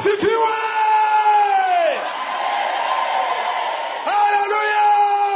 asifiwe haleluya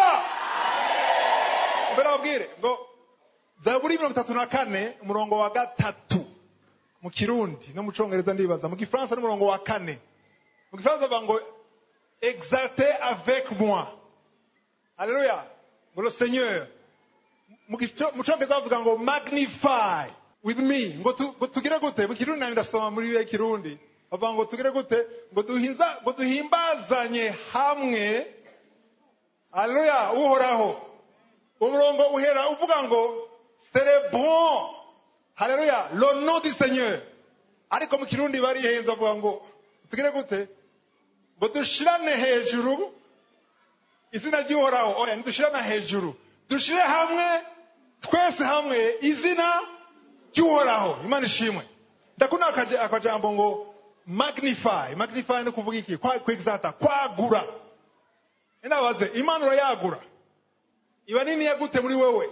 mbere babwire ngo zaburi mirongo itatu na kane umurongo wa gatatu mu kirundi no mu congereza ndibaza mu gifaransa n'umurongo wa kane mu gifaransa bavuga ngo exalte avec moi haleluya ngo le seigneur mu gico- mu congereza bavuga ngo magnify with me ngo tu- ngo tugire gute mu kirundi nami ndasoma muri bibiliya kirundi bavuga ngo tugire gute ngo duhinza ngo duhimbazanye hamwe haleluya uhoraho umurongo uhera uvuga ngo celebrons haleluya le nom du seigneur ariko mu kirundi barihenze bavuga ngo tugire gute ngo dushirane hejuru izina ry'uhoraho oya ntidushirane hejuru dushire hamwe twese hamwe izina ry'uhoraho imana ishimwe ndakunda akaje- akajambo ngo magnify magnify ni kuvuga iki Kwa- kwexata kwagura ndabaze imana urayagura iba nini yagute muri wewe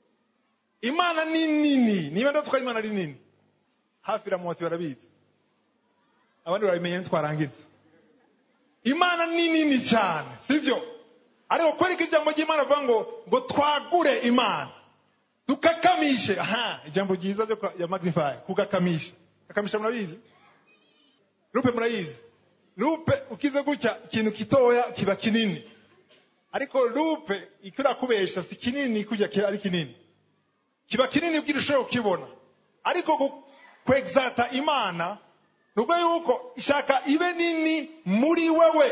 imana ni nini niba ndavuga imana ari nini hafi iramutse barabizi abandi barabimenya ntitwarangiza imana ni nini cyane sibyo ariko kwereka ijambo ry'imana avuga ngo ngo twagure imana dukakamishe aha ijambo ryiza ryo kwa- ya magnify kugakamisha kakamisha murabizi lupe murayizi lupe ukize gutya ikintu kitoya kiba kinini ariko lupe icyo irakubesha si kinini kujya ki- ari kinini kiba kinini ubwira ushobora kukibona ariko gu- kwexata imana ni ubwo yuko ishaka ibe nini muri wewe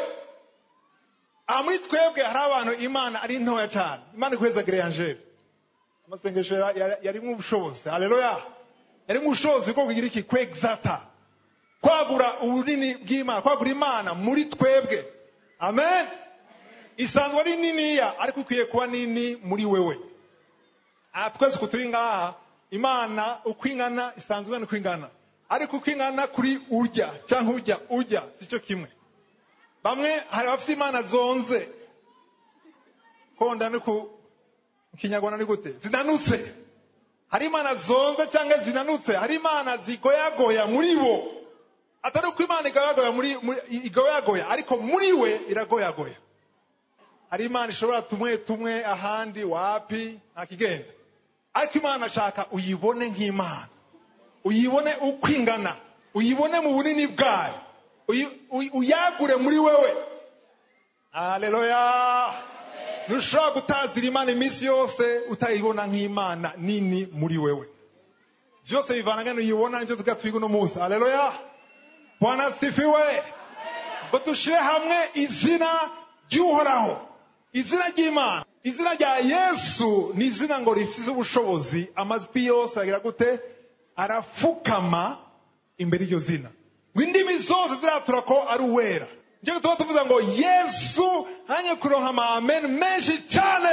aha muri twebwe hari abantu imana ari ntoya cyane imana ikweza gereyangere amasengesho ya- ya- yarimo ubushobozi haleluya yarimo ubushobozi bwo kugira iki kwexata kwagura ubunini bw'imana kwagura imana muri twebwe amen isanzwe ari niniya ariko ikwiye kuba nini muri wewe aha twese uko turi ngaha imana uko ingana isanzwe ingana uko ingana ariko uko ingana kuri urya cyangwa ujya ujya si cyo kimwe bamwe hari abafite imana zonze konda ni ku mu kinyarwanda ni gute zinanutse hari imana zonze cyangwa zinanutse hari imana zigoyagoya muri bo atari uko imana igoyagoya muri muri- igoyagoya ariko muri we iragoyagoya hari imana ishobora tumwe tumwe ahandi wapi ntakigenda ariko imana ashaka uyibone nk'imana uyibone uko ingana uyibone mu bunini bwayo uyi- uyi- uyagure muri wewe haleluya ntushobora gutazira imana iminsi yose utayibona nk'imana nini muri wewe byose bivana ngano uyibona nicyo tugatwiga uno munsi haleluya bwana sifiwe ngo dushyire hamwe izina ry'uhoraho izina ry'imana izina rya yesu ni izina ngo rifite ubushobozi amajwi yose aragira gute arapfukama imbere y'iryo zina ngo indimi zose ziratura ko ari uwera njyewe tuba tuvuze ngo yesu hanye kuronka amamen menshi cyane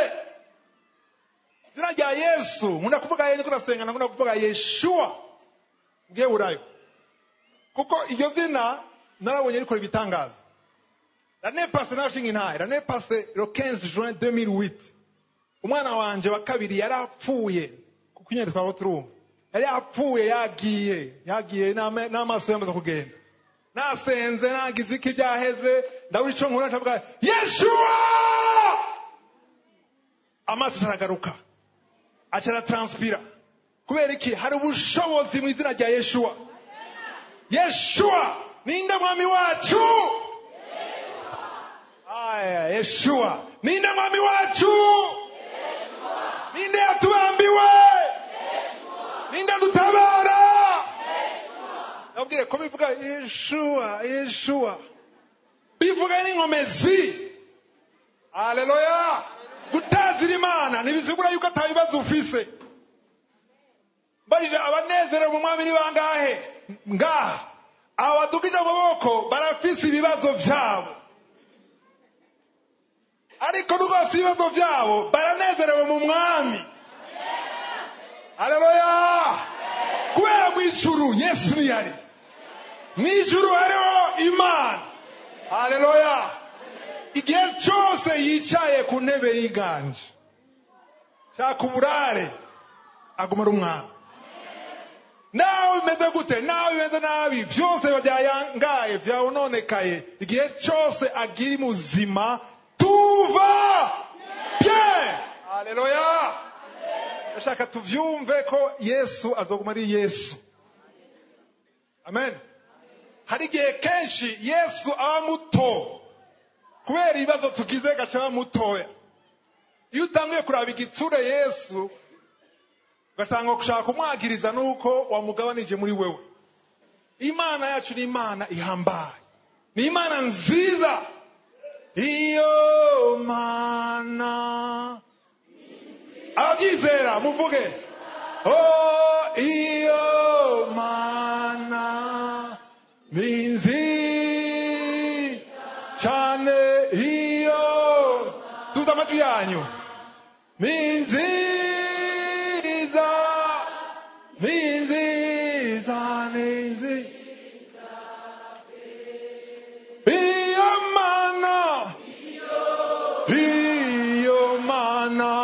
izina rya yesu nkunda kuvuga ye niko ndasenga nkunda kuvuga yeshuwa bweburayo kuko iryo zina narabonye rikora ibitangaza l'année passée narashinga intaye l'année passée le 15 juin 2008 umwana wanje wa kabiri yari apfuye kuko nyine twaba turumva yari apfuye yagiye yagiye n'ama- n'amaso yamaze kugenda nasenze nagize iki byaheze ndabura ico nkura ndavuga yeshuwa amaso aragaruka aca aratranspira kubera iki hari ubushobozi mu izina rya yeshuwa yeshuwa ninde mwami wacu aya yeshuwa ninde mwami wacu ninde yatubambiwe ninde dutabara nabwire ko bivuga yeshuwa yeshuwa bivuga n'inkomezi haleluya gutazira imana ntibizigura yuko atabibazo ufise mbarije abanezerewe mu mwami ni bangahe ngaha aba badugije amaboko barafise ibibazo byabo ariko nubwo bafite ibibazo byabo baranezerewe mu mwami haleluya kubera mu ijuru yesu niyari mu ijuru hariho imana haleluya igihe cyose yicaye ku ntebe y'iganje shaka uburare aguma ari umwami nawe bimeze gute nawe bimeze nabi byose byayangaye byawononekaye igihe cyose agira muzima tuva bien haleluya ndashaka tuvyumve ko yesu azoguma ari yesu amen hari igihe kenshi yesu aba muto kubera ibibazo tugize gaca aba mutoya iyo utangiye kuraba igitsure yesu ugasanga gushaka kumwagiriza nuko wamugabanije muri wewe imana yacu ni imana ihambaye ni imana nziza iyo mana ababyizera muvuge oh iyo mana minzi cyane iyo tuzi amajwi yanyu minziza minziza ninzi iyo mana iyo mana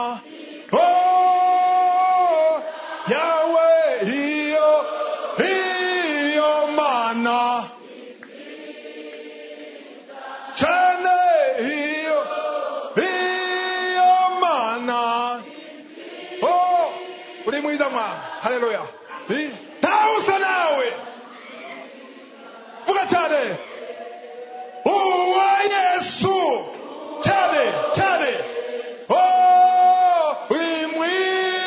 oh yawe iyo iyo mana cyane iyo iyo mana oh uri mwiza mwana haleluya I- ntawe usa nawe vuga cyane uwa yesu cyane cyane oh uri mwi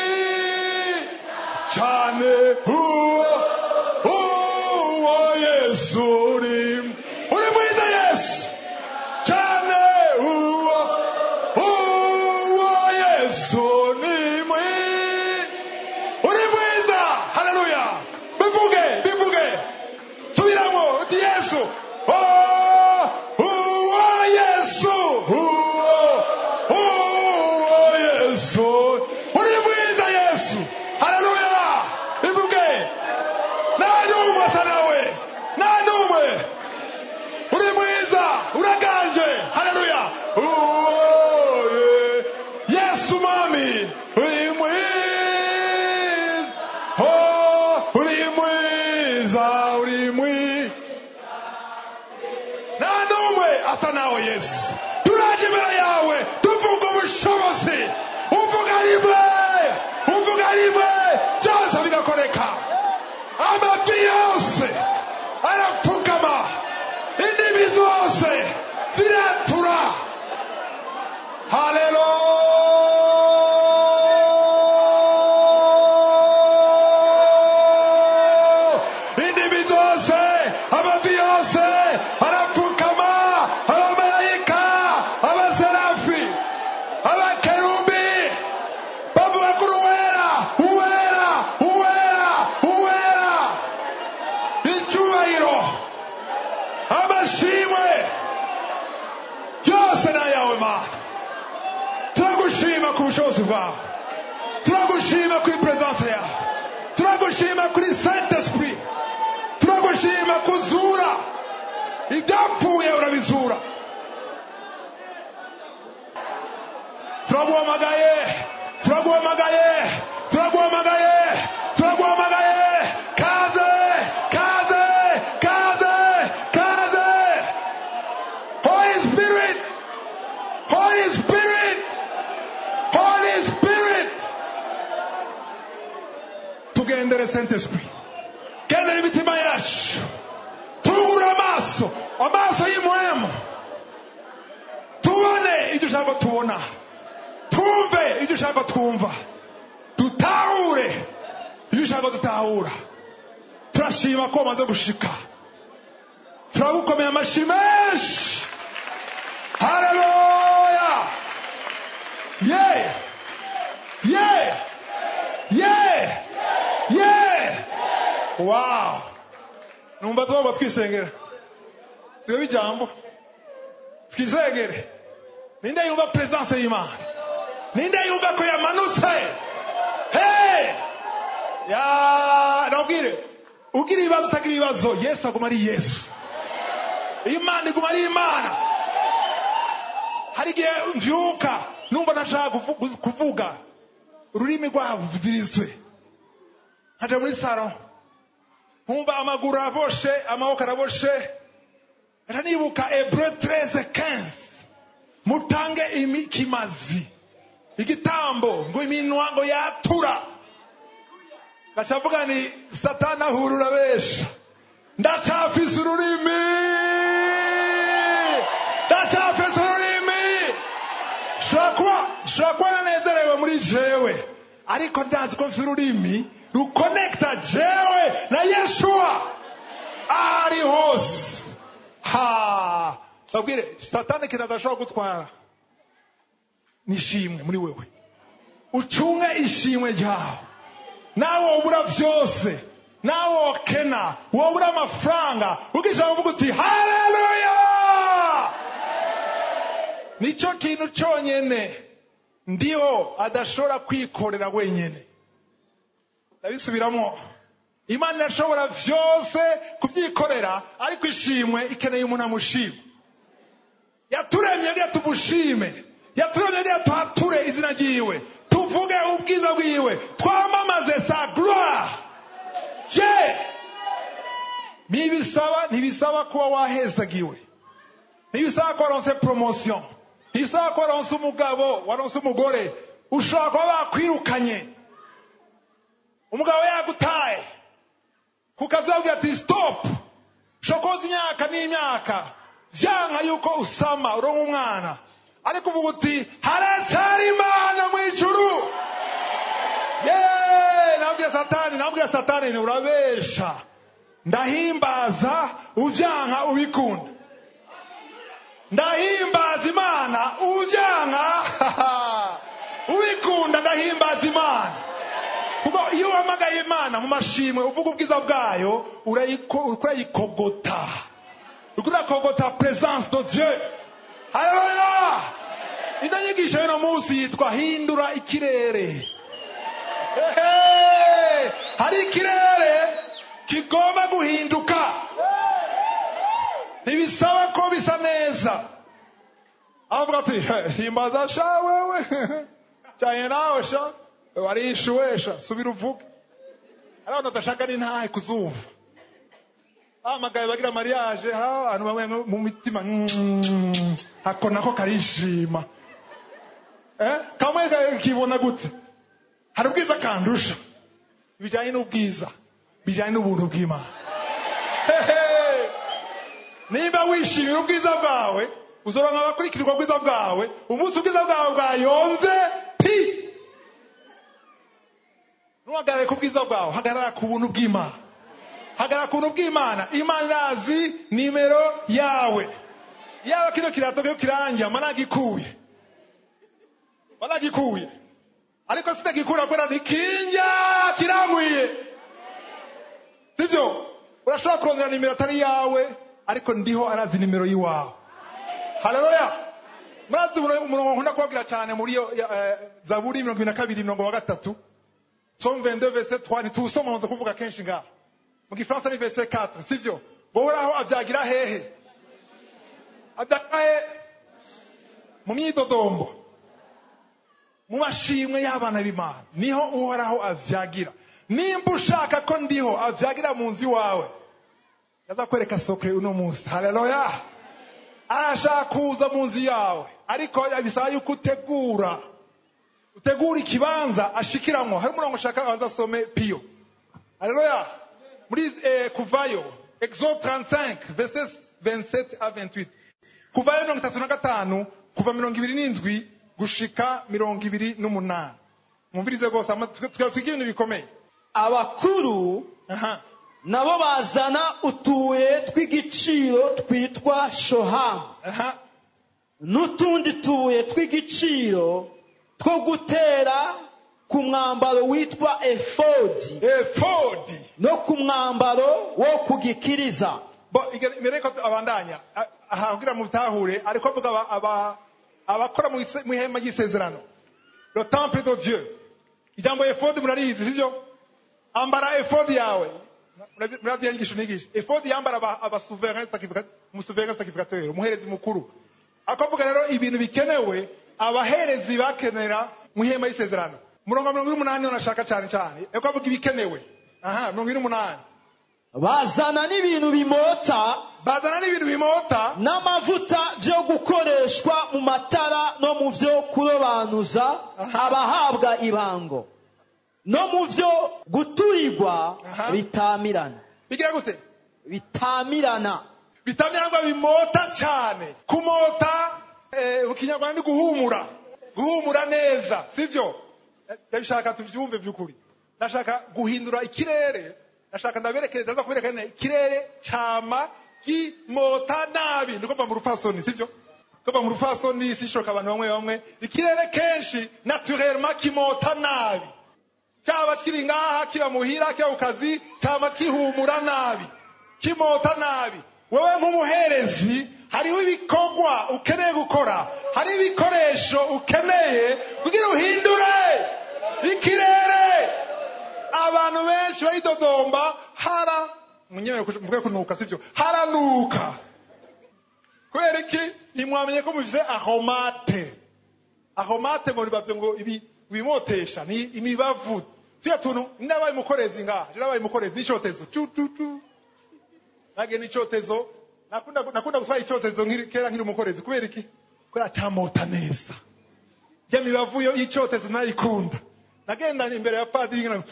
cyane uwo uwo yesu uri uri mwiza yesu cyane uwo uwo yesu ni mwi uri mwiza haleluya bivuge bivuge subiramo uti yesu oh uwo yesu uwo uwo yesu uri mwiza yesu haleluya bivuge nta n'umwe asa nawe nta n'umwe uri mwiza uraganje haleluya uwo ye- yesu mami uri mwiza oh uri mwiza uri mwiza nta n'umwe asa nawe yesu turaje imbere yawe tuvuga ubushobozi uvuga rimwe uvuga rimwe byose bigakoreka amavi yose arapfukama indimi zose ziratura haleluya indimi zose amavi yose arapfukama abamarayika abaserafi abakerubi bavuga kuri uwera uwera uwera uwera icyubahiro amashimwe yose ni ayawe mana turagushima ku bushobozi bwawe turagushima kuri peresanse yawe turagushima kuri saint esprit turagushima kuzura ibyapfuye urabizura turaguhamagaye turaguhamagaye turaguhamagaye turaguhamagaye kaze kaze kaze kaze holy spirit holy spirit holy spirit tugendere saint esprit gendera imitima yacu tugure amaso amaso y'imwemu tubone ibyo ushaka tubona twumve ibyo ushaka twumva dutahure ibyo ushaka dutahura turashima ko wamaze gushika turagukomeye amashyi menshi haleluya ye ye ye ye wow numva tugomba twisengera twebwe ijambo twisengere ninde yumva presence y'imana ninde yumva ko yamanutse hey ya nabwire ugira ibibazo utagira ibibazo yesu aguma ari yesu imana iguma ari imana hari igihe mbyuka numva ntashaka kuvu- kuvuga ururimi rwavuzirizwe nkaja muri saro nkumva amaguru araboshe amaboko araboshe ranibuka hebreu 13 15 mutange ikimazi igitambo ngo iminwa ngo yatura gacavuga ni satani ahura urabesha ndacafise ururimi ndacafise ururimi shobora kuba shobora kuba nanezerewe muri jewe ariko ndazi ko mfise ururimi rukonekita jewe na yeshuwa ari hose ha babwire satani ikintu adashobora gutwara ni ishimwe muri wewe ucunge ishimwe ryawe nawe wobura byose nawe wokena wobura amafaranga ugisha uvuga uti haleluya nicyo kintu cyonyine ndiho adashobora kwikorera wenyine ndabisubiramo imana irashobora byose kubyikorera ariko ishimwe ikeneye umuntu amushima yaturemye kugira tumushime yaturemye kugira tuhature izina ryiwe tuvuge ubwiza bwiwe twamamaze sa gloire je ntibisaba ntibisaba kuba wahezagiwe ntibisaba ko waronse promotion ntibisaba ko waronse umugabo waronse umugore ushobora kuba bakwirukanye umugabo yagutaye ku kazi yabwira ati stop shokoza imyaka n'imyaka vyanka yuko usama uronka umwana ariko uvuga uti haracyari imana mu ijuru ye nabwiye satani nabwiye satani ni urabesha ndahimbaza uvyanka ubikunda ndahimbaza imana uvyanka ubikunda ndahimbaza imana kuko iyo uhamagaye imana mu mashimwe uvuga ubwiza bwayo urayikogota uriko urakogota presence de dieu haleluya ino nyigisho y'uno munsi yitwa hindura ikirere Hehe! hari ikirere kigomba guhinduka ntibisaba ko bisa neza avuga ati "He, himbaza sha wewe cyane nawe sha warishuwe sha subira uvuge hari abantu badashaka n'intahe kuzumva bahamagaye bagira mariage ha abantu bamwe mu mitima mm, ako nako karishima eh? kamwe ka- kibona gute hari ubwiza kandusha bijyanye n'ubwiza bijyanye n'ubuntu bw'imana Hehe! niba wishimira ubwiza bwawe uzoronka abakurikirwa ubwiza bwawe umunsi ubwiza bwawe bwayonze pi ntuhagarare ku bwiza bwawe hagarara ku buntu bw'imana hagarara ku buntu bw'imana imana irazi nimero yawe yaba kino kirato cyo kirangira managikuye managikuye ariko sitagikura kubera ntikinja kirangwiye sibyo urashobora kurondera nimero atari yawe ariko ndiho arazi nimero y'iwawe haleluya murazi umurongo umurongo nkunda kubabwira cyane muri iyo eh, zaburi mirongo ibiri na kabiri mirongo wa gatatu psalm 22 verset 3 ntituwusoma nza kuvuga kenshi ngaha mu gifaransa ni verset 4 sivyo uhoraho abyagira hehe abyagira hehe mu myidodombo mu mashimwe y'abana b'imana niho uhoraho avyagira nimba ushaka ko ndiho avyagira mu nzu iwawe yazakwereka sokre uno munsi haleluya arashaka kuza mu nzu yawe ariko bisaba yuko utegura utegura ikibanza ashikiramwo hari umurongo ushaka abanza asome piyo haleluya muri eh, kuvayo exode 35 verset 27 à 28 kuvayo mirongo itatu na gatanu kuva mirongo ibiri n'indwi gushika mirongo ibiri n'umunani mwumvirize rwose ama- twe- twe- twige ibintu bikomeye abakuru aha nabo bazana utubuye tw'igiciro twitwa shohamu aha n'utundi tubuye tw'igiciro two gutera ku mwambaro witwa efodi efodi no ku mwambaro wo kugikiriza bo iga- mbere yuko abandanya a- aha kugira mu bitahure ariko avuga aba- aba- abakora mu ise- mu ihema ry'isezerano le temple de dieu ijambo efodi murarizi sivyo ambara efodi yawe Murazi- murazi yanyigisho nigisha efodi yambara aba- abasuverain sacrificateur umusuverain sacrificateur umuherezi mukuru akavuga rero ibintu bikenewe abaherezi bakenera mu ihema y'isezerano umurongo wa mirongo ine n'umunani niho nashaka cyane cyane ariko avuga ibikenewe aha mirongo ine n'umunani bazana n'ibintu bimota bazana n'ibintu bimota n'amavuta byo gukoreshwa mu matara no mu byo kurobanuza Aha. abahabwa ibango no mu byo guturirwa Aha. bitamirana bigira gute bitamirana bitamya ngo bimota cyane kumota eh, mu kinyarwanda ni guhumura guhumura neza sibyo Eh, ndabishaka tubyumve by'ukuri ndashaka guhindura ikirere ndashaka ndaberekere ndaza kubereka neza ikirere cyama gimota nabi ndiko mva mu rupfasoni sibyo kuva mu rupfasoni sishoka abantu bamwe bamwe ikirere kenshi naturellement kimota nabi cyaba kiri ngaha kiba muhira kiba ku kazi cyaba kihumura nabi kimota nabi wewe nk'umuherezi hariho ibikorwa ukeneye gukora hariho ibikoresho ukeneye kugira uhindure ikirere abantu benshi bayidodomba hara munyewe mvuge kunuka sibyo haranuka kubera iki ntimwamenye ko muvize ahomate ahomate ngo nibavye ngo ibi ibimotesha ni imibavu tuya tuntu ndabaye umukorezi ngaha ndabaye umukorezi n'icotezo tu tu tu nage n'icotezo nakunda nakunda gutwara icotezo nkiri kera nkiri umukorezi kubera iki kubera cyamota neza ya mibavu yo y'icotezo nayikunda nagenda imbere ya padiri ngira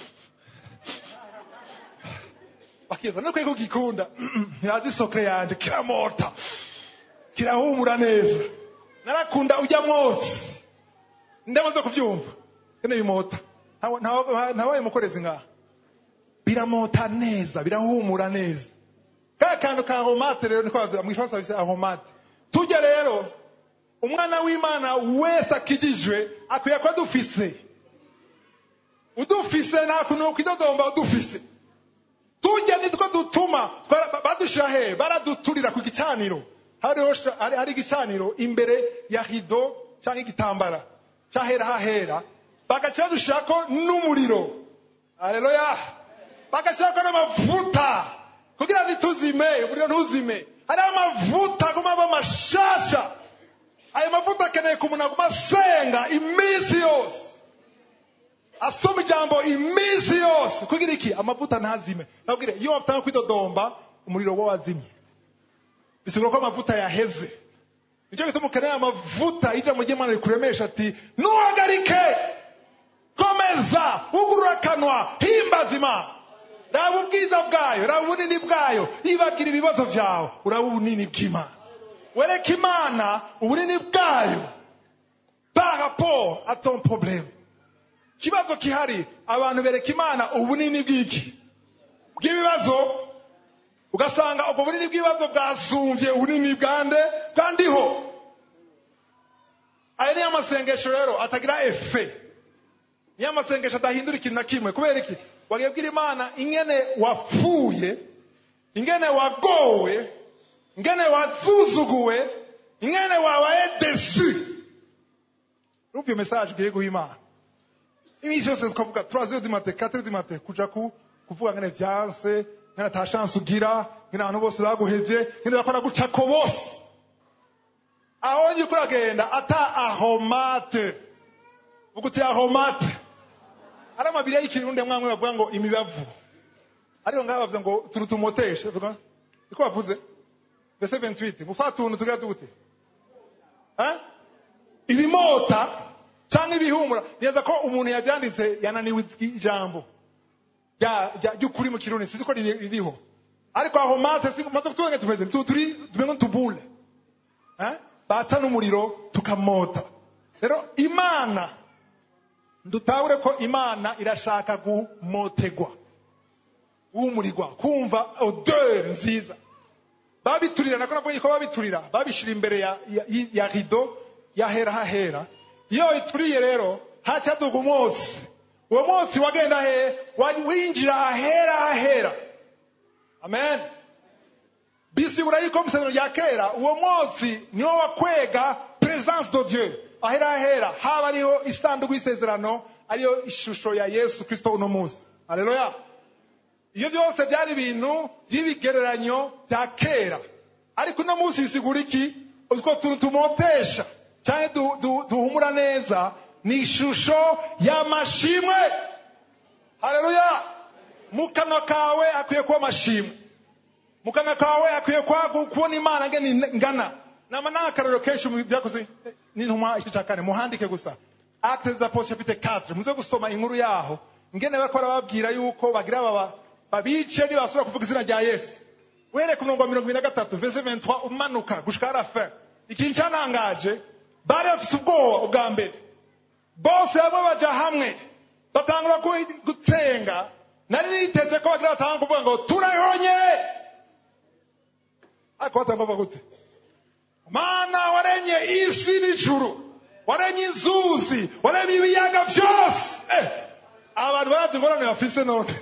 bakiza no kwego gikunda ntibazi sokre yanje kiramota kirahumura neza narakunda ujya mwotsi ndamaze kubyumva kene bimota Ntawa- ntawa- ntawaye mukorezi ngaha biramota neza birahumura neza ka kantu ka homate rero niko bavuga, mu gifaransa bise ahomate tujya rero umwana w'imana wese akijijwe akwiye kuba dufise udufise nta kuntu ukwidodomba udufise tujya nitwo dutuma twara- badushyira he baraduturira ku gicaniro hariho sha- hari hari igicaniro imbere ya rido cyangwa igitambara cyahera hahera bagaca badushyirako n'umuriro aleluya bagashyirako n'amavuta kugira ntituzime umuriro ntuzime hariho amavuta aguma aba mashasha ayo mavuta akeneye ku muntu aguma asenga iminsi yose asoma ijambo iminsi yose kugira iki amavuta ntazime nabwire iyo watanga kwidodomba umuriro wo wazimye bisigura ko amavuta yaheze nicyo gituma ukeneye amavuta ijambo ry'imana rikuremesha ati ntuhagarike komeza ugurura akanwa himbaza imana raba ubwiza bwayo raba ubunini bwayo yibagira ibibazo byawe uraba ubunini bw'imana wereka imana ubunini bwayo par rapport à ton problème ikibazo gihari abantu bereka imana ubunini bw'iki bw'ibibazo ugasanga ubwo bunini bw'ibibazo bwasumbye ubunini bwande bwandiho aya niyo masengesho rero atagira efe niyo masengesho adahindura ikintu na kimwe kubera iki wagiye bwira imana ingene wapfuye ingene wagowe ingene wazuzuguwe ingene wabaye desu urumva iyo mesaje ugiye guha imana iminsi yose tukavuga turazi du mate katire du mate kuja ku kuvuga ngene vyanse ngene ata chance ugira ngene abantu bose baguhevye ngene bakora gucako bose aho ngi kuragenda ata ahomate vuga uti ahomate ari amabiri y'ikirundi mwamwe bavuga ngo imibavu ariko ngaha bavuze ngo tuntu tumoteshe vuga iko bavuze verse 28 mufata tuntu tugira dute eh ibimota cyangwa ibihumura neza ko umuntu yabyanditse yananiwe ijambo rya- rya- ry'ukuri mu kirundi sinzi ko riri- ririho ariko aho mate maze kuturenga tumeze tu- turi tumeze nk'utubule Eh? batsa n'umuriro tukamota rero imana dutahure ko imana irashaka gumotegwa guhumurirwa kumva odeur nziza babiturira nako navuga ko babiturira babishira imbere ya, ya, ya rido yahera hahera iyo ituriye rero hacyaduga umwotsi uwo mwotsi wagenda he wa- winjira ahera hahera amen bisigura yuko mu isezerano rya kera uwo mwotsi niwo wakwega presence de dieu ahera hahera haba ariho isanduku y'isezerano ariyo ishusho ya yesu kristo uno munsi aleluya iyo byose byari ibintu by'ibigereranyo bya kera ariko uno munsi bisigura iki utwo tuntu tumotesha cyangwa du- du- duhumura neza ni ishusho y'amashimwe haleluya mu kanwa kawe hakwiye kuba amashimwe mu kanwa kawe hakwiye kuba kubona imana ngene ngana nama nta akarorero kenshi mu byakoze n'intumwa igice cya kane muhandike gusa actes des apôtres chapitre 4 muze gusoma inkuru yaho ngene bariko barababwira yuko bagira baba babice nibasubira kuvuga izina rya yesu uhereye ku murongo wa mirongo ibiri na gatatu verse 23 umanuka gushika à la fin ikintu cyanangaje bari bafise ubwoba ubwa mbere bose bamwe baja hamwe batangura ku- gutsenga nari niteze ko bagira batanga kuvuga ngo turayonye ariko batanga bavuga gute mana warenye isi n'ijuru warenye inzuzi warenye ibiyaga byose eh, abantu barazi ingorane bafise none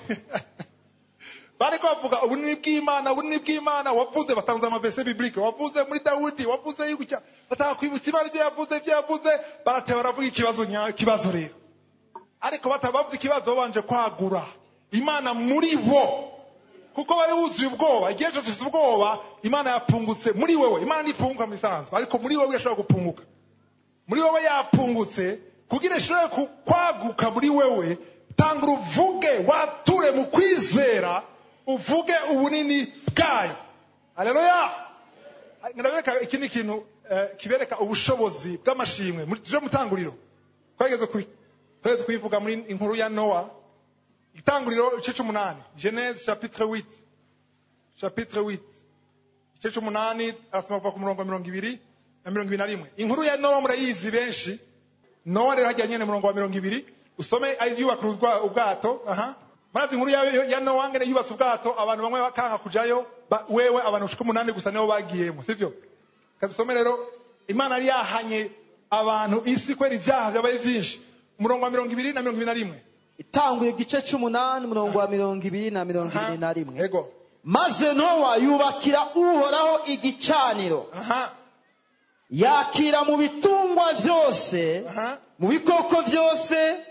bariko bavuga ubunini bw'imana ubunini bw'imana wavuze batanze amavese biblike wavuze muri dawudi wavuze yuko batanga kwibutsa imana ibyo yavuze ibyo yavuze barateba baravuga ikibazo nya- ikibazo rero ariko batabavuze ikibazo babanje kwagura imana muri bo kuko bari wuzuye ubwoba igihe cyose ufite ubwoba imana yapungutse muri wewe imana ntipunguka mu isanzwe ariko muri wewe irashobora gupunguka muri wowe yapungutse kugira ishobore ku- kwaguka muri wewe tanga uruvuge wature mu kwizera uvuge ubunini bwayo aleluya ndabereka iki ni ikintu eh, kibereka ubushobozi bw'amashimwe muri tuje mutanguriro twageze ku twageze kuyivuga muri inkuru ya nowa itanguriro igice c'umunani genese chapitre 8 chapitre 8 igice c'umunani arasoma kuva ku murongo wa mirongo ibiri na mirongo ibiri na rimwe inkuru ya nowa murayizi benshi nowa rero hajya nyene murongo wa mirongo ibiri usome ari yubaka urwa- ubwato aha maze inkuru ya, ya nowa ngene yubatse ubwato abantu bamwe bakanka kujayo ba, wewe abantu ushika umunani gusa nibo bagiyemo sivyo kazisome rero imana yari yahanye abantu isi kwera ibyaha byabaye vyinshi umurongo wa mirongo ibiri na mirongo ibiri na rimwe itanguye igice c'umunani umurongo wa mirongo ibiri na mirongo Aha, ibiri na rimwe ego maze nowa yubakira uhoraho igicaniro aha yakira mu bitungwa byose aha mu bikoko byose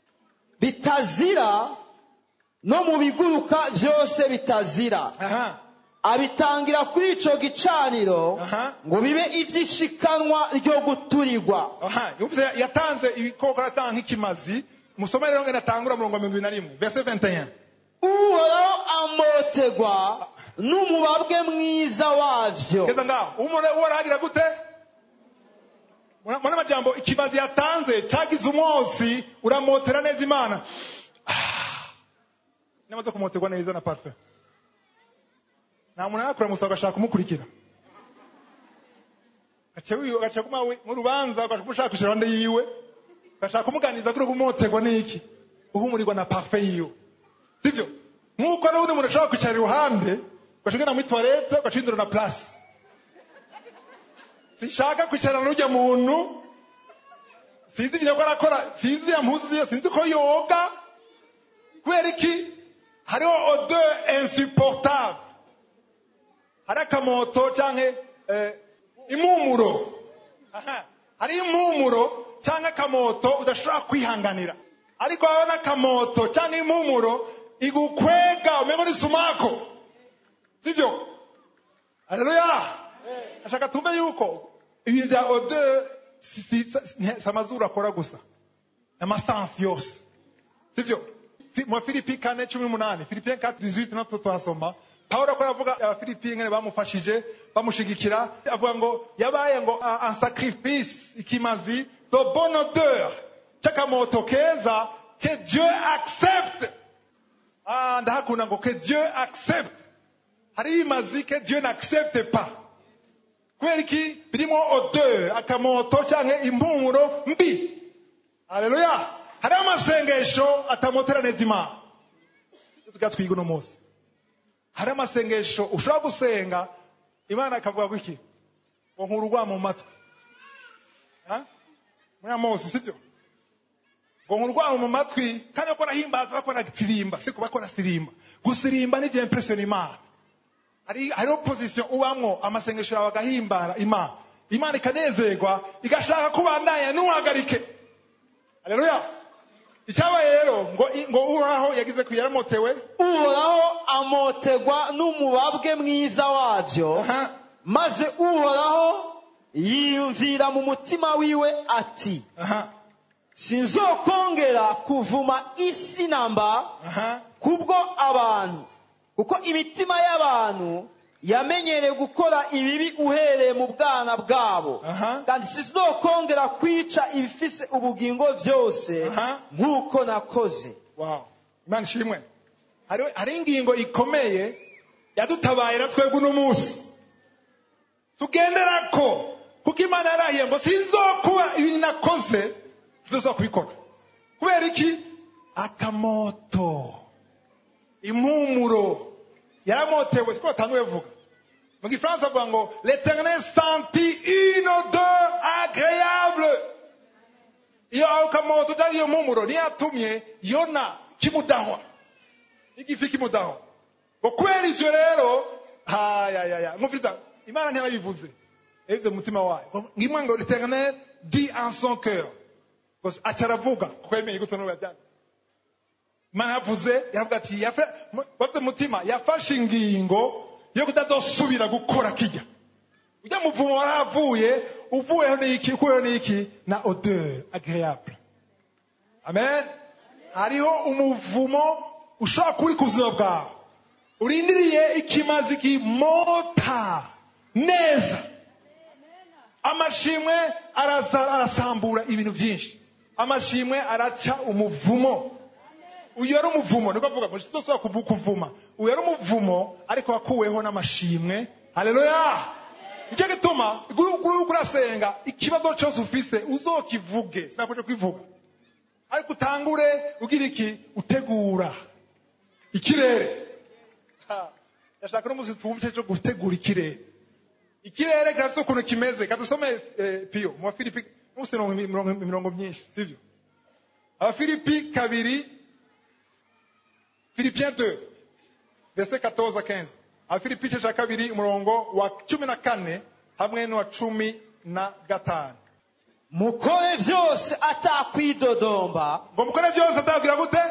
bitazira no mu biguruka byose bitazira aha abitangira kuri ico gicaniro Aha. ngo bibe ivy'ishikanwa ryo guturirwa aha yumvise yatanze ibikoko aratanga nk'ikimazi musome rero ngene atangura murongo wa mirongo ibiri na rimwe verse 21 uhoraho amotegwa n'umubabwe mwiza wavyo keza ngaho umure uwo arahagira gute mwana majambo ikimazi yatanze cyagize umwotsi uramotera neza imana Ah. namaze kumoterwa neza na parfum nta muntu arakura musaba agashaka kumukurikira gaca wiwe gaca kuma mu rubanza gaca kumushakisha iruhande yiwe gashaka kumuganiza kuri kumoterwa n'iki uhumurirwa na parfum yiwe sivyo nk'uko n'ubundi muntu ashobora kwicara iruhande ugashigana muri toilette ugacindura na place sinshaka kwicarana n'ujya muntu sinzi ibyo ko arakora sinzi ya mpuzu ye sinzi ko yoga kubera iki hariho odeur insupportable hari akamoto cyangwa eh, impumuro Aha. hari impumuro cyangwa akamoto udashobora kwihanganira ariko wabona akamoto cyangwa impumuro igukwega umengo ni sumako sivyo haleluya ashaka tumbe yuko ibintu bya odeur si si- si- si amazuru akora gusa amasansi yose sivyo Fi- mu filipi kane cumi n'umunani filipiyen kati dizwiti natwo tuhasoma pawulo ko yavuga abafilipiye ngene bamufashije bamushigikira avuga ngo yabaye ngo a- un sacrifice ikimazi de bonne odeur cy'akamoto keza que dieu accepte ah, ndahakunda ngo que dieu accepte hari ibimazi que dieu n'accepte pas kubera iki birimo odeur akamoto cyangwa impumuro mbi haleluya hariho amasengesho atamotera neza imana tuga twiga uno munsi hariho amasengesho ushobora gusenga imana ikavuga ko iki ngo nkura urwamo mu matwi Ha? muri amosi sibyo ngo nkura urwamo mu matwi kandi bakora himbaza bakora sirimba siko bakora sirimba gusirimba ni bya impression imana hari hariho position ubamwo amasengesho yawe agahimbara imana imana ikanezerwa igashaka kubandanya ntuhagarike haleluya icyabaye rero ngo ngo uhoraho yagize ku yaramotewe uhoraho amotegwa n'umubabwe mwiza wavyo aha maze uhoraho yiyumvira mu mutima wiwe ati aha sinzokongera kuvuma isi namba aha kubwo abantu kuko imitima y'abantu yamenyereye gukora ibibi uhereye mu bwana bwabo Aha. kandi sinzokongera kwica ibifise ubugingo byose Aha. nk'uko nakoze wow imana ishimwe hari hari ingingo ikomeye yadutabaye na twebwe uno munsi tugenderako kuko imana yarahiye ngo sinzokuba ibi nakoze sinzoza kubikora kubera iki akamoto impumuro yaramotewe siko batanguye vuga mu gifaransa avuga ngo l'éternel senti une odeur agréable iyo ako kamoto cyangwa iyo mpumuro niyo yatumye yona kimudahwa igifi kimudahwa ngo kubera ivyo rero hayayaya mwumviriza imana ntiyarabivuze yabivuze mu mutima wayo ngo ngimwe ngo l'éternel dit en son cœur ngo aca aravuga kuko yemeye gute n'ubu yabyanditse imana yavuze yavuga ati yafe- mu- bafite umutima yafashe ingingo yo kutazosubira gukora kijya ujya muvumo waravuye uvuyeho n'iki ukuyeho n'iki na odeur agréable amen hariho umuvumo ushobora kuba uri ku buzima bwawe urindiriye ikimazi kimota neza amashimwe araza- arasambura ibintu byinshi amashimwe araca umuvumo uyu yari umuvumo niko avuga ngo tudasubira kuvu- kuvuma uyu yari umuvumo ariko wakuweho n'amashimwe haleluya nicyo gituma uri urasenga ikibazo cyose ufise uzokivuge sinakuje kwivuga ariko utangure ugira iki utegura ikirere Ha, ndashaka n'umunsi twumve cyo gutegura ikirere ikirere kirafite ukuntu kimeze kadusome eh, piyo mu bafilipi munsi mirongo mirongo- mirongo myinshi sibyo abafilipi kabiri philippiens 2 verset 14 à 15 abafilipi igice cya kabiri umurongo wa cumi na kane hamwe n'uwa cumi na gatanu mukore byose atakwidodomba ngo mukore byose atagira gute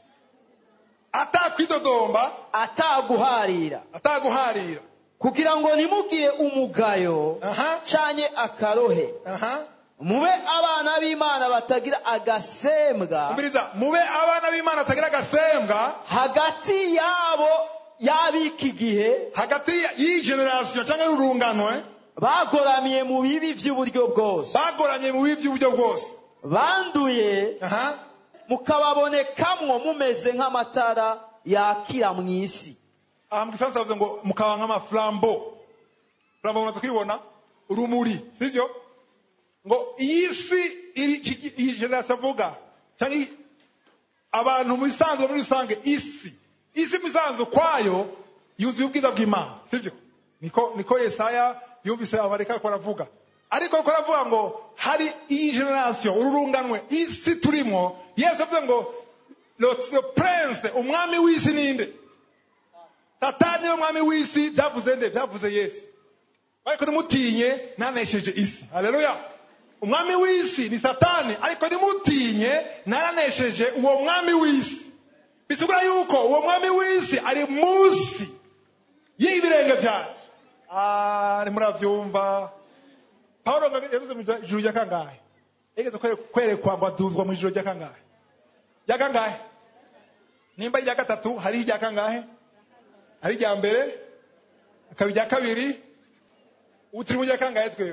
atakwidodomba ataguharira ataguharira kugira ngo ntimugire umugayo aha canye akarohe aha mube abana b'imana batagira agasembwa umviriza mube abana b'imana batagira agasembwa hagati yabo y'ab'iki gihe hagati y'iyi generasiyo cyangwa y'urunganwe bagoramiye mu bibi by'uburyo bwose bagoranye mu bibi by'uburyo bwose banduye aha mukababonekamwo mumeze nk'amatara yakira mu isi aha mu gifaransa bavuze ngo mukaba nk'amafurambo furambo mumaze kwibona urumuri sibyo ngo iyi si iri iki- iyi generasiyo avuga cyangwa iyi- abantu mu bisanzwe muri rusange isi isi mu bisanzwe kwayo yuzuye ubwiza bw'imana sibyo niko niko yesaya yumvise abareka ariko aravuga ariko ariko aravuga ngo hari iyi generasiyo ururunganwe isi turimo yesu avuze ngo le le prince umwami w'isi ninde satani niwe mwami w'isi byavuze nde byavuze yesu ariko nimutinye nanesheje isi haleluya umwami w'isi ni satani ariko nimutinye naranesheje uwo mwami w'isi bisigura yuko uwo mwami w'isi ari munsi y'ibirenge byanjye Ah, murabyumva pawulo ngo yavuze mu ijuru rya kangahe yigeze kwere- kwerekwa ngo aduzwa mu ijuru rya kangahe rya kangahe nimba irya gatatu hariho irya kangahe hari irya mbere hakaba irya kabiri ubu turi mu rya kangahe twewe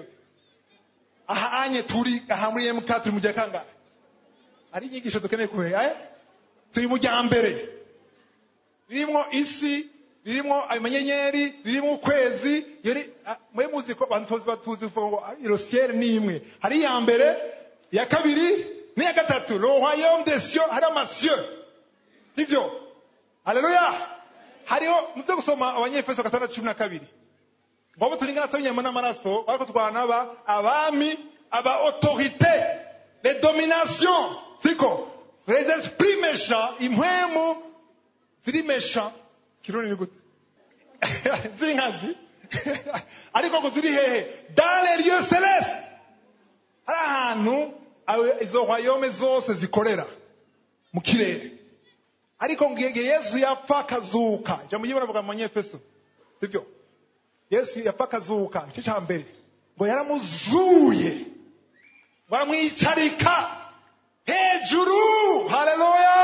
aha anye turi aha muri mk turi mu rya kangahe hari inyigisho dukeneye kumenya eh? turi mu rya mbere ririmo isi ririmo amanyenyeri ririmo ukwezi iyo ni- ah, mwe muzi ko abantu tuzi batuzi kuvuga ngo irosiyeri ni imwe hari iya mbere iya kabiri n'iya gatatu le royaume des cieux hari amasieux sibyo haleluya hariho muze gusoma abanyefeso gatandatu cumi na kabiri ngo abo turingana tubinyama n'amaraso ariko twanaba abami aba autorité les dominations siko les esprits méchants impwemu ziri méchants kirundi ni gute z'inkazi ariko ngo ziri hehe dans les lieux célestes hari ahantu aho izo royaume zose zikorera mu kirere ariko ngo igihe yesu yapfa akazuka ijambo ry'imana avuga mu banyefeso sibyo yesu yapfa akazuka icyo cya mbere ngo yaramuzuye ngo aramwicarika hejuru haleluya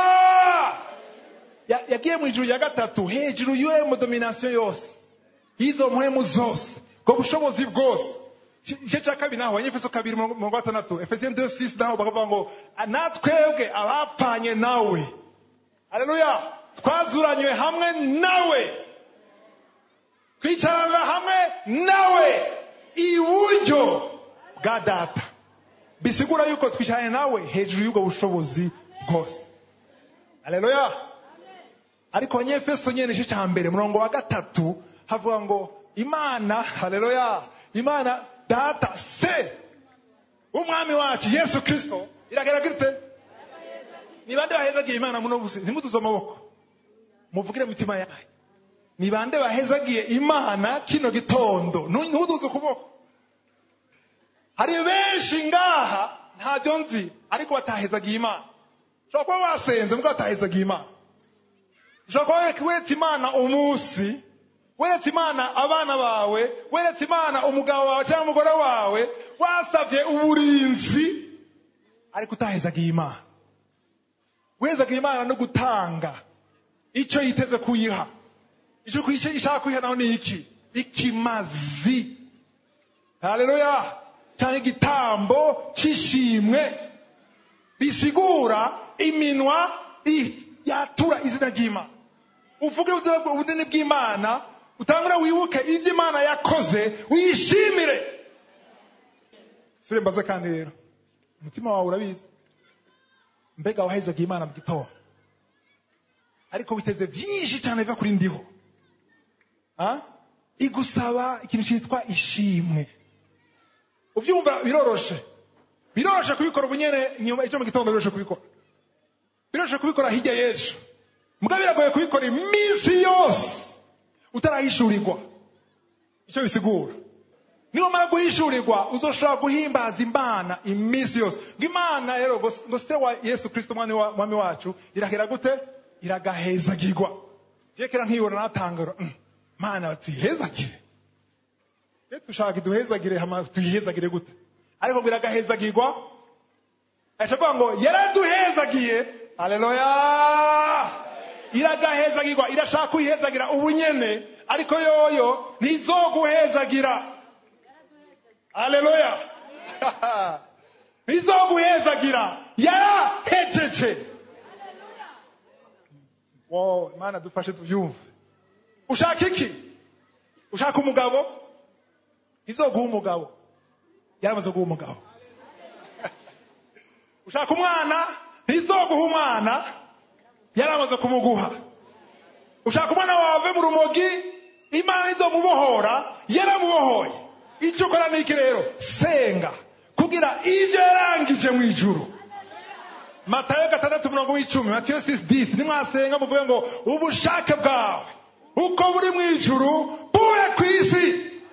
Ya- yagiye mu ijuru ya gatatu hejuru y'uwo mu dominasiyo yose y'izo mpwemu zose ubwo bushobozi bwose Iki- igice cya kabiri naho abanyefeso kabiri mirongo mirongo gatandatu efesiyeni de sisi naho bakavuga ngo natwebwe abapfanye nawe haleluya twazuranywe hamwe nawe twicarana hamwe nawe iburyo bwa data bisigura yuko twicaranye nawe hejuru y'ubwo bushobozi bwose haleluya ariko abanyefeso nyene igice cya mbere murongo wa gatatu havuga ngo imana haleluya imana data se w'umwami wacu yesu kristo iragaragara ite ni bande bahezagiye imana muno busi ntimuduze amaboko muvugire mu mitima yanyu ni bande bahezagiye imana kino gitondo Nu- ntuduze ukuboko hari benshi ngaha ntabyo nzi ariko batahezagiye imana ushobora kuba wasenze mbwa batahezagiye imana ushobora kuba weretse imana umunsi weretse imana abana bawe weretse imana umugabo wawe cyangwa umugore wawe wasabye uburinzi ariko utahezagiye imana wezagiye imana no gutanga icyo yiteze kuyiha icyo icyo ishaka kuyiha naho ni iki ikimazi haleluya cyangwa igitambo cy'ishimwe bisigura iminwa i- yatura izina ry'imana uvuge ubuzima bwa- ubunini bw'imana utangure wibuke ibyo imana yakoze uyishimire sure mbaze kandi rero umutima wawe urabizi mbega wahezaga imana mu gitondo ariko witeze byinshi cyane biva kuri ndiho Ah? igusaba ikintu cyitwa ishimwe ubyumva biroroshe biroroshe kubikora ubunyene nyuma icyo mu gitondo biroroshe kubikora biroroshe kubikora hirya y'ejo mbwa biragoye kubikora iminsi yose utarahishurirwa icyo bisigura niwamara guhishurirwa uzoshobora guhimbaza imana iminsi yose ngo imana rero ngo ngo se wa yesu kristo umwami wa- umwami wacu irahera gute iragahezagirwa je kera nkibona natangara "Mm, mana tuyihezagire iyo dushaka iduhezagire hama tuyihezagire gute ariko ngo iragahezagirwa ashobora ngo yaraduhezagiye aleluya iragahezagirwa irashaka kuyihezagira ubunyene ariko yoyo ntizoguhezagira aleluya ntizoguhezagira yarahejeje Wow, imana dufashe tubyumve ushaka iki ushaka umugabo ntizoguha umugabo yaramaze guha umugabo ushaka umwana ntizoguha umwana yaramaze kumuguha ushaka umwana wawe mu rumogi imana izomubohora yaramubohoye icyo ukora ni iki rero senga kugira ibyo yarangije mu ijuru matayo gatandatu umurongo w'icumi matiyo sisi disi nimwasenga muvuge ngo ubushake bwawe uko buri mu ijuru bube ku isi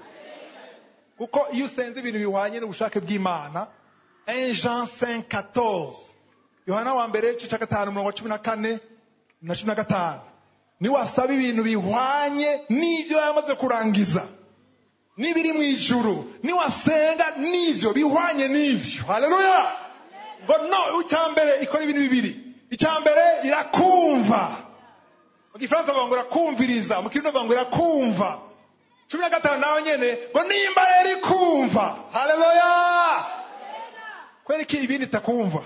kuko iyo usenze ibintu bihwanye n'ubushake bw'imana 1 Jean 5 14 yohana wa mbere igice cya gatanu umurongo wa cumi na kane na cumi na gatanu niwasaba ibintu bihwanye n'ibyo yamaze kurangiza n'ibiri mu ijuru niwasenga n'ivyo bihwanye n'ivyo haleluya ngo no icya mbere ikora ibintu bibiri icya mbere irakumva mu gifaransa bavuga ngo irakumviriza mu kirundi bavuga ngo irakumva cumi na gatanu nawe nyene ngo nimba rero ikumva haleluya kubera iki ibindi itakumva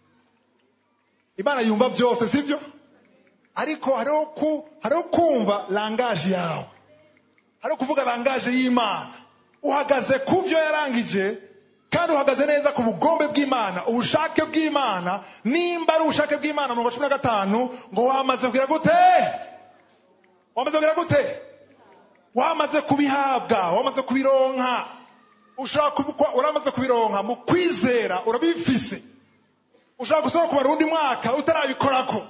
imana yumva byose sibyo ariko hariho ku hariho kumva langaje yawe hariho kuvuga langaje y'imana uhagaze ku byo yarangije kandi uhagaze neza ku bugombe bw'imana ubushake bw'imana nimba ari ubushake bw'imana mu cumi na gatanu ngo wamaze kugira gute wamaze kugira gute wamaze kubihabwa wamaze kubironka ushaka kubikwa uramaze kubironka mu kwizera urabifise ushaka gusubira kumara undi mwaka utarabikorako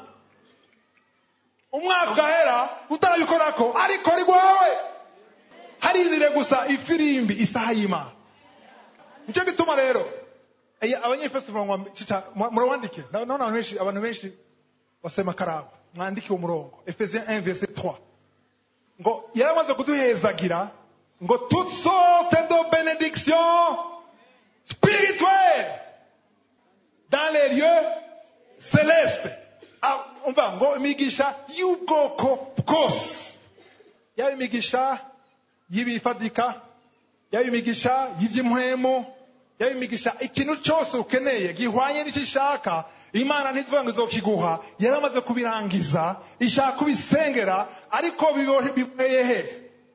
umwaka ugahera utarabikorako ariko ari rwawe harindire gusa ifirimbi isaha y'imana nicyo gituma rero eh, abanyefeso murongo cica murawandike ndabona abantu benshi abantu benshi basema karamu mwandike uwo murongo efesiens 1 verset 3 ngo yaramaze kuduhezagira ngo toute sorte de bénédiction spirituelle dans les lieux celeste Ah, umva ngo imigisha y'ubwoko bwose yaba imigisha y'ibifadika yaba imigisha y'iby'impwemu yaba imigisha ikintu cyose ukeneye gihwanye n'icyo ishaka imana ntizivuga ngo izokiguha yaramaze kubirangiza ishaka kubisengera ariko biboheye he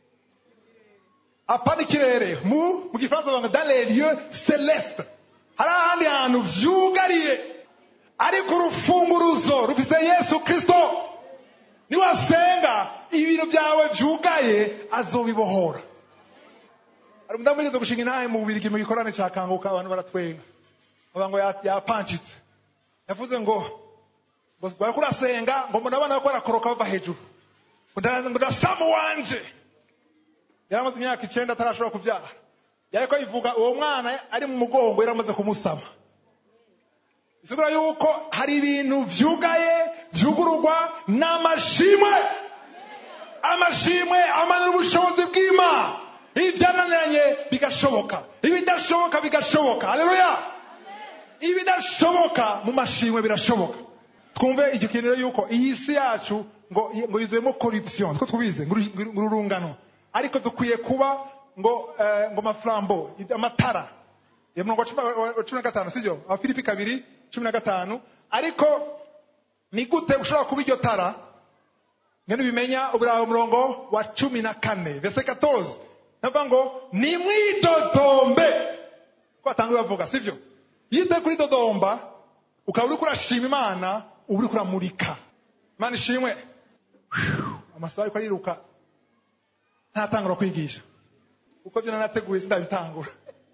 apana ikirere mu mu gifaransa bavuga dans les lieux celeste hari ahandi hantu vyugariye ariko urufunguruzo rufise yesu kristo niwasenga ibintu byawe vyugaye azobibohora hari umudamu wigeze gushinga intahe mu bubirigi mu gikorane ca kanguka abantu baratwenga bavuga ngo ya- yapancitse yavuze ngo ngo bariko urasenga ngo mbona abana bariko barakoroka bava hejuru ngo nda- ngo ndasamu wanje yari amaze imyaka icenda atarashobora kuvyara yariko yivuga uwo mwana ari mu mugongo yari amaze kumusama bisigura yuko hari ibintu vyugaye vyugururwa n'amashimwe amashimwe amanura ubushobozi bw'imana ibyananiranye bigashoboka ibidashoboka bigashoboka haleluya ibidashoboka mu mashimwe birashoboka twumve icyo kintu rero yuko iyi si yacu ngo ngo yuzuyemo corruption two tubize ngo uru- ngo urungano ariko dukwiye kuba ngo eh, ngo maflambo amatara ya murongo wa cumi na- wa cumi na gatanu sibyo abafilipi kabiri cumi na gatanu ariko ni gute ushobora kuba iryo tara ngene ubimenya uburawe umurongo wa cumi na kane vese 14 navuga ngo nimwidodombe ko batanguye bavuga sivyo iyo utari kuri dodomba ukaba uriko urashima imana uba uriko uramurika imana ishimwe amasaha ariko ariruka ntatangura kwigisha kuko byo nanateguye sindabitangura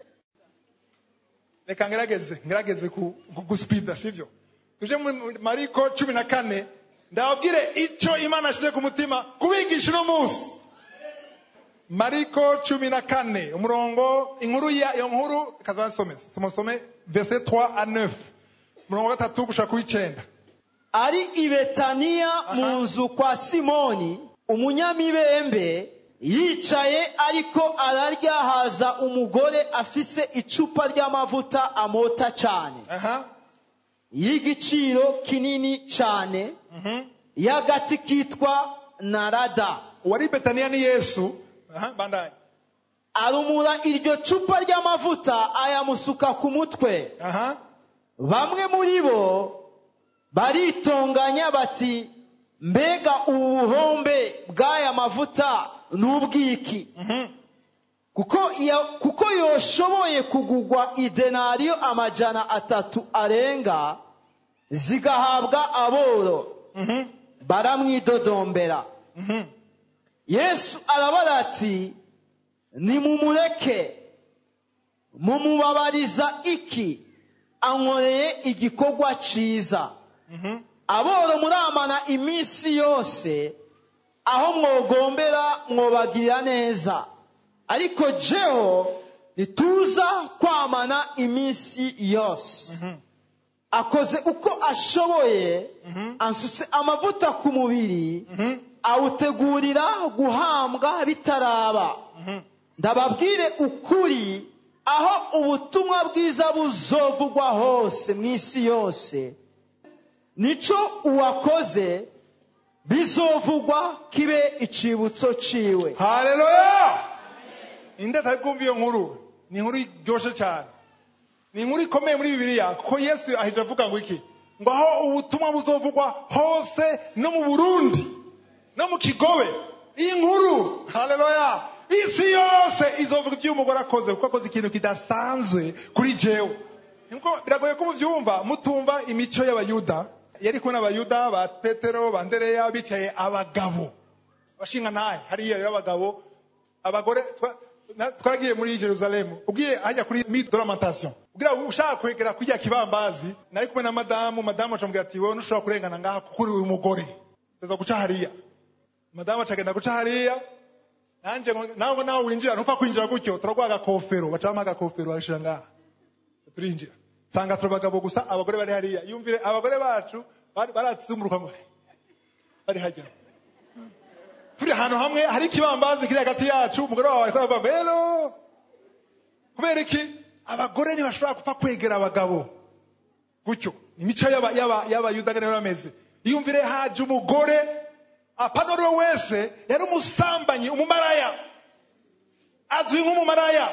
reka ngerageze ngerageze ku- ku- gusipida sivyo tuje mu mariko cumi na kane ndababwire ico imana ashize ku mutima kubigisha uno munsi mariko cumi na kane umurongo inkuru ya iyo nkuru kazasome somusome verse 3 a 9 umurongo wa gatatu gushaka kuw'icenda ari i betaniya mu nzu kwa simoni umunyamibembe yicaye ariko ararya haza umugore afise icupa ry'amavuta amota cyane aha y'igiciro kinini cyane mhm y'agati kitwa narada uwari betaniya ni yesu aha bandanye arumura iryo cupa ry'amavuta ayamusuka ku mutwe aha bamwe muri bo baritonganya bati mbega ubu buhombe bw'aya mavuta ni ubwiki mhm kuko ya- kuko yoshoboye kugugwa idenariyo amajana atatu arenga zigahabwa aboro mhm baramwidodombera mhm yesu arabara ati nimumureke mumubabariza iki ankoreye igikorwa ciza mhm aboro muramana iminsi yose aho mwogombera mwobagirira neza ariko jeho ntituza kwamana iminsi yose mhm akoze uko ashoboye mhm ansutse amavuta ku mubiri mhm awutegurira guhambwa bitaraba mhm ndababwire ukuri aho ubutumwa bwiza buzovugwa hose mu isi yose nico uwakoze bizovugwa kibe icibutso ciwe haleluya inde atari bwumva iyo nkuru ni inkuru iryoshe cyane ni inkuru ikomeye muri bibiliya kuko yesu ahije avuga ngo iki ngo aho ubutumwa buzovugwa hose no mu burundi no mu kigobe iyi nkuru haleluya isi yose izovuga ibyo uyu mugore akoze kuko akoze ikintu kidasanzwe kuri jewe niko biragoye ko mubyumva mutumva imico y'abayuda yari kumwe n'abayuda ba petero ba ndereya bicaye abagabo abashinga ntahe hariya rero abagabo abagore twa- na- twagiye muri jerusalemu ugiye hajya kuri mite de lamentation ugira ngo ushaka kwegera kujya kibambazi nari kumwe na madamu madamu acambwira ati wowe ntushobora kurengana ngaha kuko uri uyu mugore teza guca hariya madamu acagenda guca hariya nanje ngo- nawe ngo nawe winjira ntupfa kwinjira gutyo turaguha agakofero bacamo agakofero bagashira ngaha turinjira nsanga turi abagabo gusa abagore bari hariya yumvire abagore bacu bari- baratsumuruka ngo bari hajya turi ahantu hamwe hari ikibambazi kiri hagati yacu umugore wawe ariko aravuga bero kubera iki abagore ntibashobora gupfa kwegera abagabo gutyo imico y'aba- y'aba- y'abayuda niyo bameze iyumvire haje umugore apana uwo wese yari umusambanyi umumaraya azwi nk'umumaraya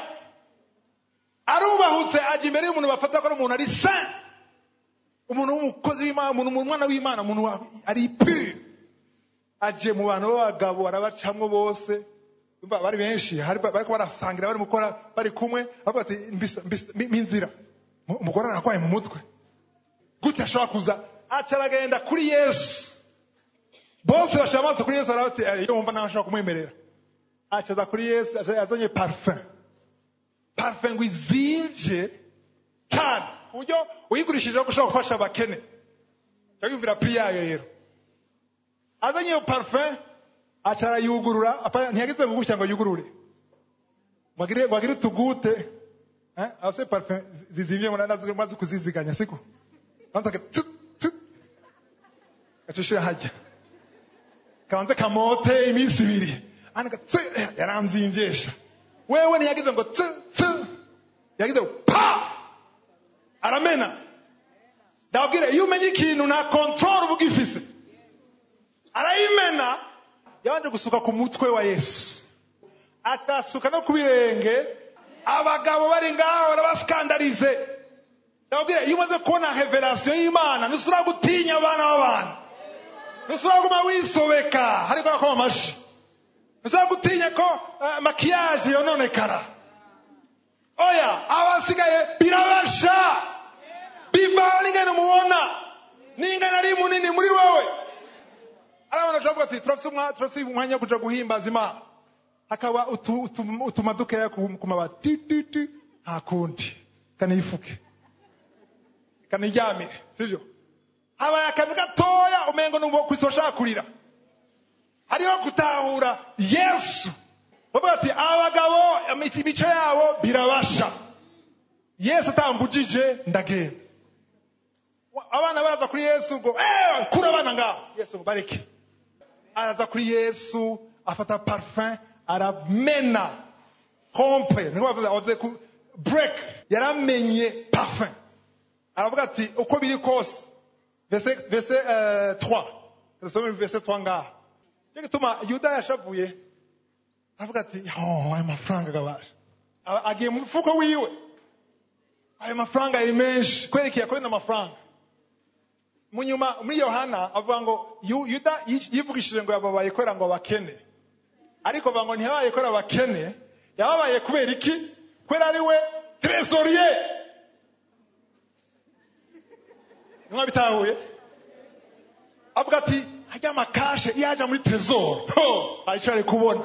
arubahutse ajya imbere y'umuntu bafata ko ari umuntu ari saint umuntu w'umukozi w'imana umuntu umwana w'imana umuntu wa- ari pure aje mu bantu b'abagabo arabacamwo bose Urumva bari benshi hari bariko barasangira bari gukora bari kumwe bavuga ati mbisa mbisa mpa inzira Mu- umugore arakwaye mu mutwe gute ashobora kuza aca aragenda kuri yesu bose bashira amaso kuri yesu arabati iyo wumva nawe ashobora kumwemerera aca aza kuri yesu aza- azanye parfum parfum ngo izimvye cyane ku buryo uyigurishijeho ushobora gufasha abakene yumvira pri yayo rero azanye iyo parfum aca arayugurura apa- ntiyagize ngo gutya ngo yugurure wagire wagire utugute eh ase parfum zi- zizimvye ngo nazo maze kuziziganya siko Kwanza ka tut tut acushira hajya kabanze kamote iminsi ibiri anika tse yaramzimvyesha wewe ntiyagize ngo tse tse yagize ngo pa aramena ndababwire iyo umenye ikintu nta control uba ugifise arayimena yabanje gusuka ku mutwe wa yesu akasuka no ku birenge abagabo bari ngaho barabasikandarize ndababwire iyo umaze kubona revelation y'imana ntusubira gutinya abana b'abantu ntusubira guma wisobeka hariko bakoma amashi ntusubira gutinya ko uh, makiyaje yononekara oya abasigaye birabasha bivana n'ingano mubona n'ingano ari munini muri wowe ari abantu bashobora kuvuga ati turafise umwa- turafise umwanya wo kuja guhimbaza imana hakaba utu- utu- utuma dukeya ku ku mabati ti ti ti nta kundi kanifuke kaniryamire sivyo habaye akantu gatoya umengo n'uwo kwisi washaka kurira hariho gutahura yesu bavuga ati abagabo imico yabo birabasha yesu atambujije ndagenda Wa- abana baza kuri yesu ngo "Eh, kura abana ngaho yesu ngo bareke araza kuri yesu afata parfum aramena hompe niko bavuze avuze ku break yaramenye parfum aravuga ati uko biri kose verse verse uh, 3 dusome verse 3 ngaha cyo gituma yuda yashavuye avuga ati oh aya mafaranga gabasha Aba- agiye mu mufuko wiwe ayo mafaranga ari menshi kwerekeye kubona amafaranga mu nyuma muri yohana avuga ngo Yu- yuda yi- yivugishije ngo yababaye kubera ngo abakene ariko avuga ngo ntiyabaye kubera abakene yababaye kubera iki kubera ari we tresorier nimwa bitahuye avuga ati hajya amakashe iyo aja muri tresor arico ari kubona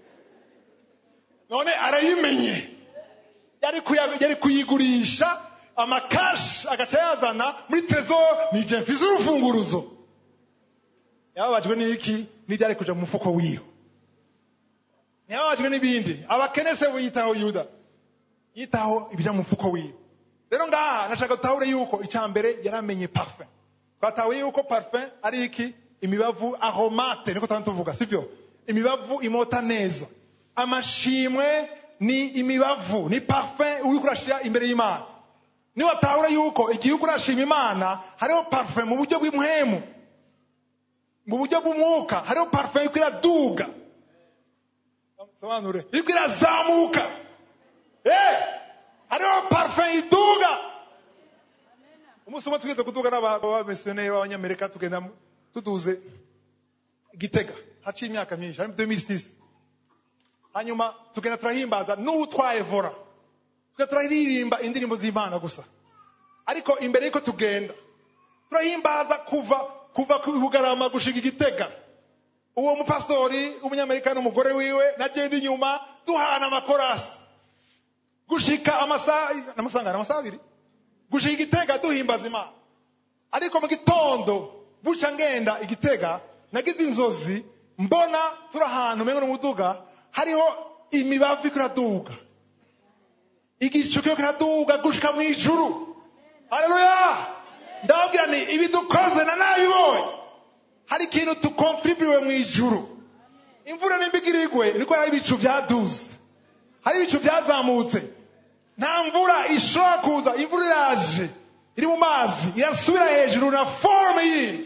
none arayimenye yari kuya- yari kuyigurisha amakashi agaca yazana muri tresor ni je mfize urufunguruzo yababajwe n'iki n'ibyo ari kuja mu mufuko wiwe ntiyababajwe n'ibindi abakene se yitaho yuda yitaho ibija mu mufuko wiwe rero ngaha nashaka dutahure yuko icya mbere yaramenye parfum twatahuye yuko parfum ari iki imibavu aromate niko tuba tuvuga sibyo imibavu imota neza amashimwe ni imibavu ni parfum uriko urashira imbere y'imana niwatahure yuko igihe uriko urashima imana hariho parfum mu buryo bw'impwemu mu buryo bw'umwuka hariho parfum iriko iraduga sobanure iriko irazamuka Eh, hariho parfum iduga umunsi umwe twigeze kuduga n'abamisiyoneri b'abanyamerika tugenda mu- tuduze gitega haciye imyaka myinshi hari 2006 hanyuma tugenda turahimbaza n'utwaye vora tugenda turaririmba indirimbo z'imana gusa ariko imbere y'uko tugenda turahimbaza kuva kuva ku bugarama gushika igitega uwo mupasitori w'umunyamerika n'umugore wiwe nagenda inyuma duhana amakorasi gushika amasaha amasaha amasaha abiri gushika igitega duhimbaza imana ariko mu gitondo buca ngenda igitega nagize inzozi mbona turi ahantu umengo n'umuduga hariho imibavu iriko iraduga igicu kiriko kiraduga gushika mu ijuru haleluya ndababwira ni ibi dukoze na nabibonye hari ikintu tukontriburiwe mu ijuru imvura n'imbigirigwe niko hari ibicu byaduze hari ibicu byazamutse nta mvura ishobora kuza imvura iraje iri mu mazi irasubira hejuru na forme yindi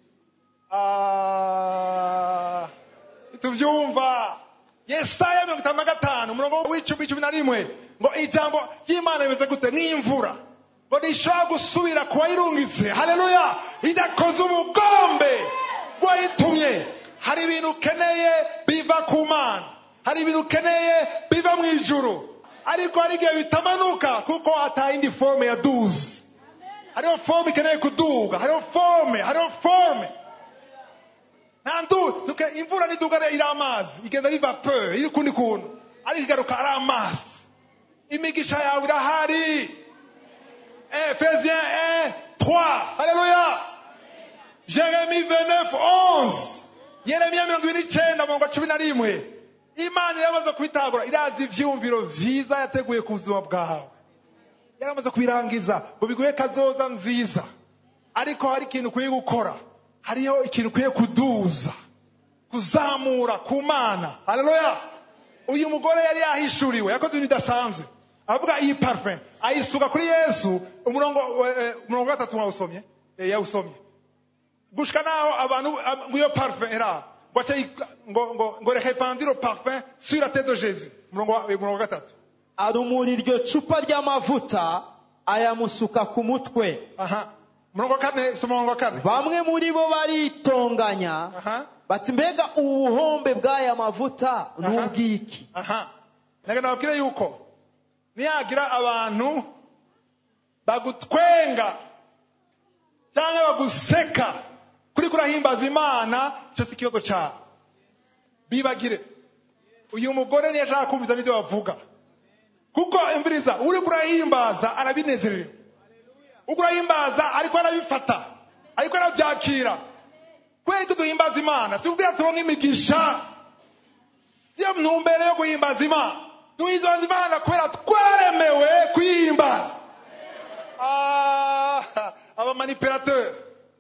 Ah, tuvyumva yesaya mirongo itanu na gatanu umurongo w'icumi cumi na rimwe ngo ijambo ry'imana rimeze gute nk'imvura ngo rishobora gusubira ku wayirungitse haleluya idakoze ubugombe bwayitumye hari ibintu ukeneye biva ku mana hari ibintu ukeneye biva mu ijuru ariko hari igihe bitamanuka kuko atayindi forme ya duzi hariho forme ikeneye kuduga hariho forme hariho forme nta ndu tuke- imvura niduga iri amazi igenda riva pe iri ukundi kuntu ariko igaruka ari amazi imigisha yawe irahari efesien 1 3 haleluya jeremi 29 11 yeremiya mirongo ibiri n'icyenda mirongo cumi na rimwe imana iramaze kubitagura irazi ivyumviro vyiza yateguye ku buzima bwawe yaramaze kubirangiza ngo biguhe kazoza nziza ariko hari ikintu ukwiye gukora hariho ikintu ukwiye kuduza kuzamura ku mana haleluya uyu mugore yari yahishuriwe yakoze ibintu bidasanzwe avuga iyi parufe ayisuka kuri yesu umurongo eh, umurongo wa gatatu mwawusomye Eh, yawusomye gushika naho abantu ab- ngo iyo parufe era ngo ace yi- ngo ngo ngo reka ipandire parufe sur la tête de jésus umurongo wa- umurongo wa gatatu arumura iryo cupa ry'amavuta ayamusuka ku mutwe aha umurongo wa kane si umurongo wa kane bamwe muri bo baritonganya aha bati mbega ubu buhombe bw'aya mavuta ni Aha. ubwiki aha naga nababwire yuko niyagira abantu bagutwenga cyangwa baguseka kuri kurahimbaza imana icyo si ikibazo cyawe bibagire uyu mugore niyo ashaka kumviza n'ibyo bavuga kuko imviriza uri kurahimbaza arabinezerewe uri kurahimbaza ariko arabifata ariko arabyakira kubera ko duhimbaza imana si kubwira turonke imigisha iyo ntumbero yo guhimbaza imana duhimbaza imana kubera twaremewe kuyihimbaza Ah, abamanipulateur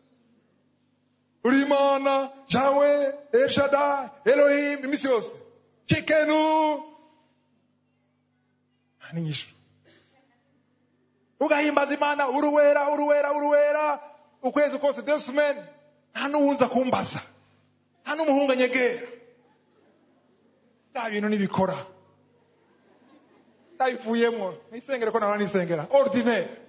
uri imana jawe elshada elohim iminsi yose chikenu ni nyishu ugahimbaza imana uruwera uruwera uruwera ukwezi kose deux semaines nta n'uwunza kumbaza nta n'umuhungu anyegera bya bintu nibikora ndabivuyemo nisengere ko nawe nisengera ordinaire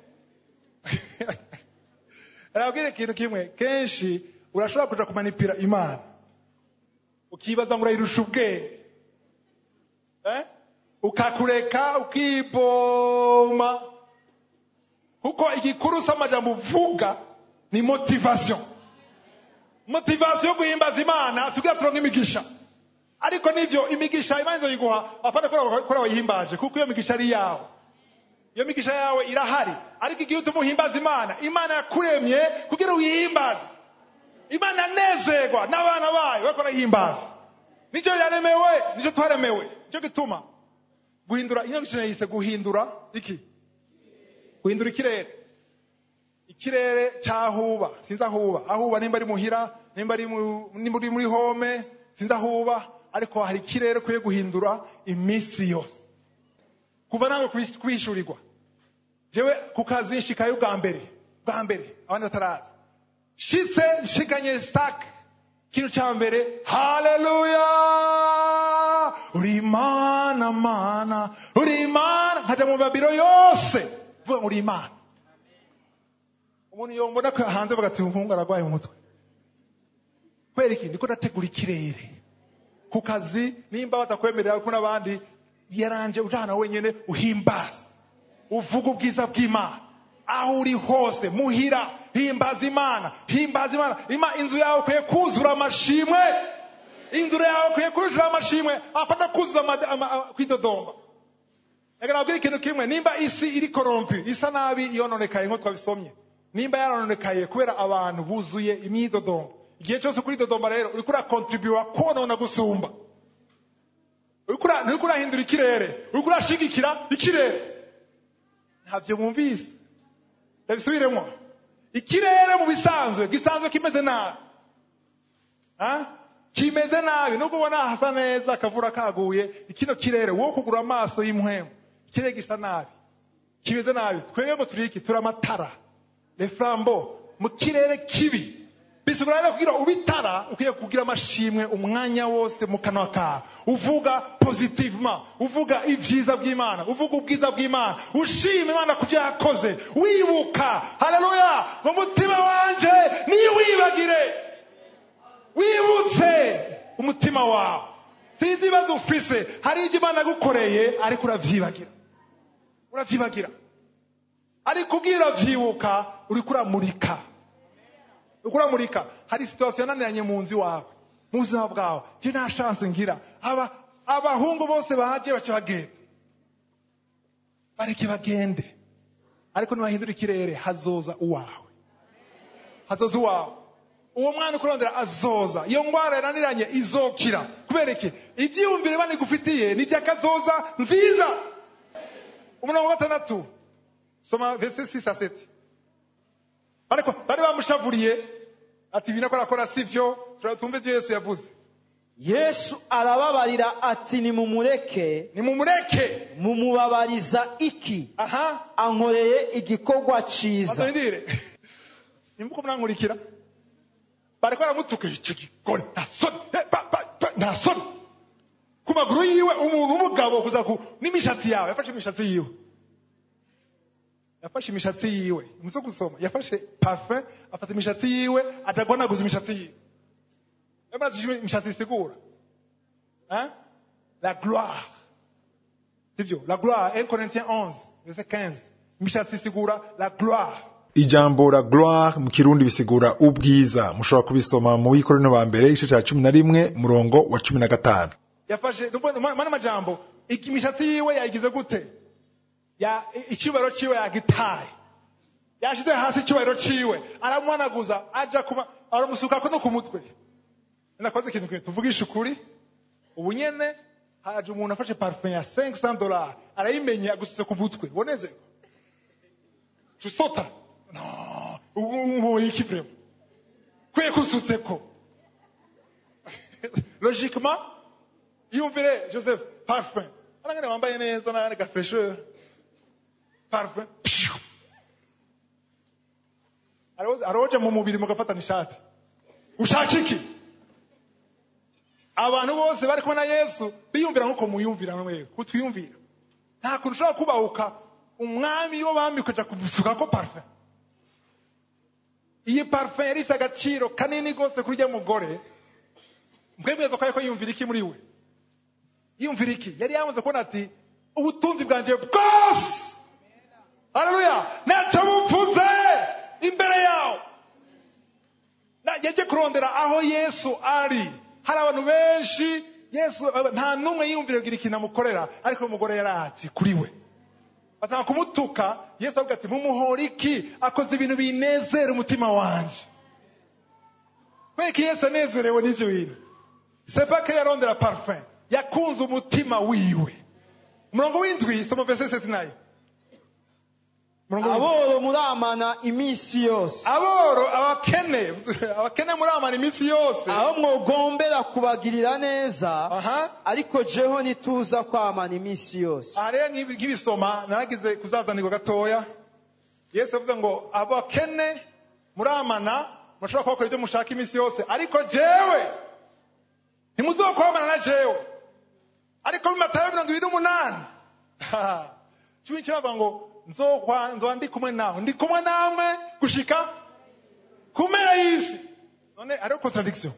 arabwira ikintu kimwe kenshi urashobora kuja kumanipira imana ukibaza ngo urayirusha ubwenge eh? ukakureka ukiboma kuko igikuru s'amajambo uvuga ni motivation motivation yo guhimbaza imana sikugira turonke imigisha ariko nivyo imigisha imana izoyiguha apana kora wayihimbaje kuko iyo migisha ari yawe iyo migisha yawe irahari ariko igihe utuma uhimbaza imana imana yakuremye kugira uyihimbaze imana yanezerwa n'abana bayo bariko barayihimbaza nicyo yaremewe nicyo twaremewe nicyo gituma guhindura inyigisho yise guhindura iki guhindura ikirere ikirere cyahuba sinzi ahuba ahuba nimba ari muhira nimba ari mu- nimba uri muri home sinzi ahuba ariko hari ikirere ukwiye guhindura iminsi yose kuva nawe kubish- kubishurirwa jewe ku kazi nshikayo bwa mbere bwa mbere abandi bataraza shitse nshikanye sak ikintu cya mbere haleluya uri imana mana uri imana nkaja mu mabiro yose vuga ngo uri imana umuntu yombona ko hanze bagati umuhungu aragwaye mu mutwe kubera iki ndiko ndategura ikirere ku kazi nimba batakwemerera ko n'abandi yaranje ujana wenyene uhimbaza uvuga ubwiza bw'imana aho uri hose muhira himbaza imana himbaza imana Ima, inzu yawe ukwiye kuzura amashimwe inzu yawe ukwiye kuzura amashimwe apana kuzuza ama- ama- ama- kwidodomba reka nabwira ikintu kimwe nimba isi iri korompi isa nabi yononekaye nk'uko twabisomye nimba yarononekaye kubera abantu buzuye imyidodombo igihe cyose kuri dodomba rero uriko urakontribuwa konona gusumba uriko ura- nturiko urahindura ikirere uriko urashigikira ikirere ntabyo mwumvise ndabisubiremo ikirere mu bisanzwe gisanzwe kimeze nabi Ha? kimeze nabi nubwo ubona hasa neza akavura kaguye ikino kirere wowe kugura amaso y'impwemu ikirere gisa nabi kimeze nabi twebwe ngo turi iki turi amatara le flambo mu kirere kibi bisigura rero kugira ubitara ukwiye kugira amashimwe umwanya wose mu kanwa kawe uvuga positivement uvuga ibyiza by'imana uvuga ubwiza bw'imana ushima imana ku byo yakoze wibuka haleluya mu mutima wanje niwibagire wibutse umutima wawe sinzi ibibazo ufise hari ibyo imana yagukoreye ariko uravyibagira uravyibagira ariko ubwira byibuka uriko uramurika uriko uramurika hari situwasiyo yananiranye mu nzu iwawe mu buzima bwawe je nta shanse ngira aba abahungu bose baje baca bagenda bareke bagende ariko nibahindura ikirere hazoza uwawe hazoza uwawe uwo mwana ukurondera azoza iyo ngwara yananiranye izokira kubera iki ibyiyumvire banigufitiye ni iby'akazoza nziza umurongo wa gatandatu soma verse 6 à 7 ariko bari bamushavuriye ati ibi nakora akora sivyo tumve ibyo yesu yavuze yesu arababarira ati nimumureke nimumureke mumubabariza iki aha ankoreye igikorwa ciza azindire nimbuko mwankurikira bariko baramutuka icyo gikore nta soni eh, ba- ba- ba- nta soni ku maguru yiwe umuntu w'umugabo kuza ku n'imishatsi yawe yafashe imishatsi yiwe yafashe imishatsi yiwe muzo gusoma yafashe parfum afata imishatsi yiwe atagwanaguza imishatsi yiwe yamaze imishatsi isigura hein la gloire sivyo la gloire 1 Corinthiens 11 verset 15 imishatsi isigura la gloire ijambo la gloire mu kirundi bisigura ubwiza mushobora kubisoma mu wikorino ba mbere igice cya cumi na rimwe murongo wa cumi na gatanu yafashe ndumva mana majambo iki- imishatsi yiwe yayigize gute ya icyubahiro ciwe yagitaye yashize hasi icyubahiro ciwe aramuhanaguza aja kuba aramusukako no ku mutwe nakoze ikintu kimwe tuvugisha ukuri ubu nyene haje umuntu afashe parfum ya 500 dollars arayimenye agusutse ku mutwe boneze tusota no ubu iki vrema kwe kusutseko logiquement yumvire joseph parfum arangane wambaye neza nane gafresheur parfum Pshu. Aroza- aroja mu mubiri mugafatana ishati ushaka iki abantu bose bari kumwe na yesu biyumvira nk'uko muyumvira mwewe kutwiyumvira nta kuntu ushobora kubahuka umwami w'abami ukaja kumusukako parfum iyi parfum yari ifite agaciro kanini rwose kuri ujya mugore mwebweza ko ariko yumvira iki muri we yumvira iki yari yamaze kubona ati ubutunzi bwanjye bwose haleluya ntacyo bupfuze imbere yawe Na- yaje kurondera aho yesu ari hari abantu benshi yesu nta n'umwe yiyumvira kugira ikintu amukorera ariko umugore yari ati kuri we batanga kumutuka yesu avuga ati mumuhora iki akoze ibintu binezera umutima wanje kubera ko yesu anezerewe n'ibyo bintu sepake yarondera parfum yakunze umutima wiwe umurongo w'indwi soma verse sesi nayo Umurongo w'indwi. aboro muramana iminsi yose aboro abakene abakene muramana iminsi yose aho mwogombera kubagirira neza aha ariko jeho ntituza kwamana iminsi yose aha rero nk'ibi- nk'ibisoma naragize kuzazanirwa gatoya yesu yavuze ngo abakene muramana mushobora kubakora ibyo mushaka iminsi yose ariko jewe ntimuzokwamana na jewe ariko mu matayo mirongo ibiri n'umunani cumi n'icyenda bavuga ngo nzokwa nzoba ndi kumwe nawe ndi kumwe namwe gushika ku mpera y'isi none hariho contradiction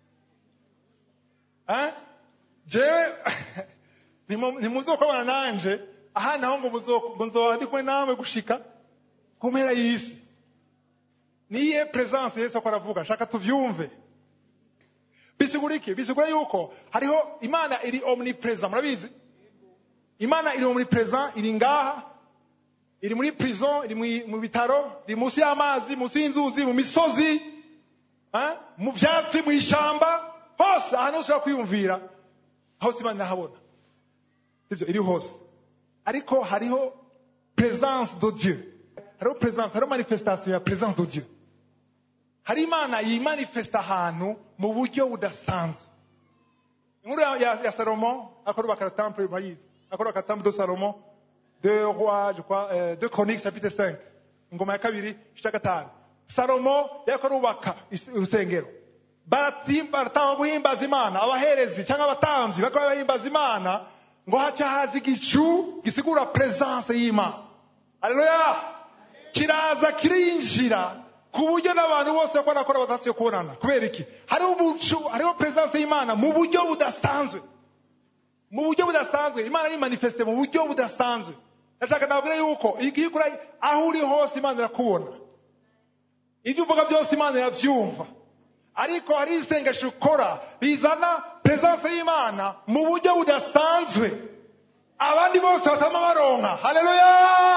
Eh? jewe ntimu- ntimuzokwabana nanje aha naho ngo muzo- ngo nzoba ndi kumwe namwe gushika ku mpera y'isi niye presence yesu ako aravuga shaka tuvyumve bisigura iki bisigura yuko hariho imana iri omnipresent murabizi imana iri omnipresent iri ngaha iri muri prison iri mu- mu bitaro iri munsi y'amazi munsi y'inzuzi mu misozi eh, mu byatsi mu ishamba hose ahantu hose ushobora kwiyumvira hose imana irahabona sibyo iri hose ariko hariho presence de dieu hariho presence hariho manifestation ya presence de dieu hari imana yimanifesta ahantu mu buryo budasanzwe inkuru ya, ya, ya salomo akorubaka le temple murayizi akorubaka temple de salomo de roi je crois euh, de chroniques chapitre 5 ingoma ya kabiri igice cya gatanu salomo yariko arubaka is- urusengero Barati- baratanga guhimbaza imana abaherezi cyangwa abatambyi bakaba bahimbaza imana ngo haca haza igicu gisigura presence y'imana aleluya kiraza kirinjira ku buryo n'abantu bose bako barakora batasiyo kubonana kubera iki hariho umucu hariho presence y'imana mu buryo budasanzwe mu buryo budasanzwe imana ni manifeste mu buryo budasanzwe ndashaka nabwira yuko igihe ukora aho uri hose imana irakubona ibyo uvuga byose imana irabyumva ariko hari isengesho ukora rizana presence y'imana mu buryo budasanzwe abandi bose batama baronka haleluya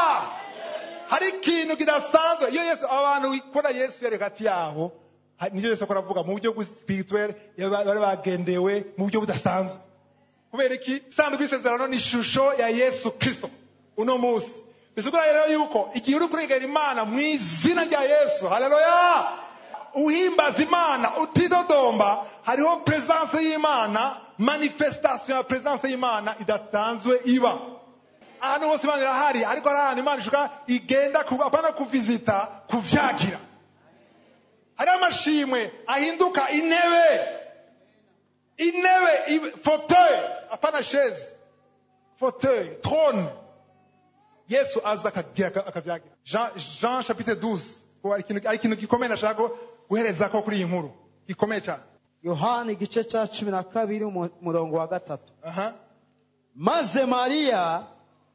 hari ikintu kidasanzwe iyo yesu abantu ikora yesu yari hagati yabo ha- nivyo yesu akora avuga mu buryo spirituel bari bagendewe mu buryo budasanzwe kubera iki isanduku y'isezerano ni ishusho ya yesu kristo uno munsi bisigura rero yuko igihe uri kurengera imana mu izina rya yesu haleluya uhimbaza imana utidodomba hariho presence y'imana manifestation ya presence y'imana idasanzwe iba ahantu hose imana irahari ariko hari ahantu imana ishuka igenda ku- apana kuvizita kuvyagira hariho amashimwe ahinduka intebe intebe i- fauteuil apana chaise fauteuil trône yesu aza akagira aka- akavyagira jean, jean chapitre 12 ko hari ikintu- hari ikintu gikomeye nashaka ko guherezako kuri iyi nkuru gikomeye cyane yohani igice cya cumi na kabiri umu- umurongo wa gatatu aha maze mariya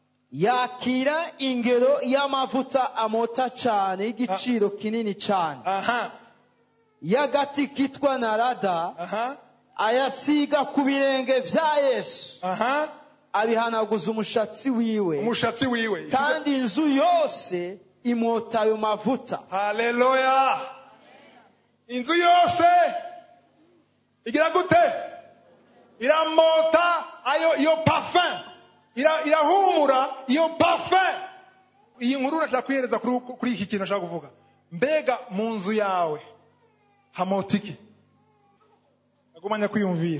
yakira ingero y'amavuta amota cyane y'igiciro kinini cyane aha y'agati kitwa narada aha ayasiga ku birenge bya yesu aha abihanaguza umushatsi wiwe umushatsi wiwe kandi inzu yose imota ayo mavuta haleluya inzu yose igira gute iramota ayo iyo parfum Ira- irahumura iyo parfum iyi nkuru nashaka kuyihereza kuri, kuri iki kintu nashaka kuvuga mbega mu nzu yawe hamota iki agumanya kwiyumvira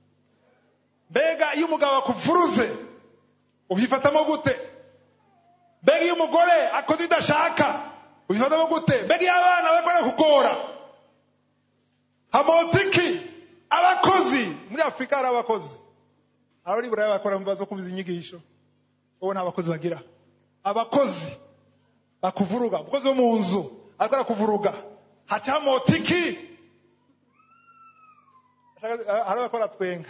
mbega iyo umugabo akuvuruze ubyifatamo gute mbega iyo umugore akoze ibyo adashaka ubifatamo gute mbega iyo abana bariko barakugora hamotiki abakozi muri afurika hari abakozi abari buraya bakora mu bibazo kumva inyigisho wowe nta bakozi bagira abakozi bakuvuruga umukozi wo mu nzu ariko arakuvuruga haca hamotiki hari abakora twenga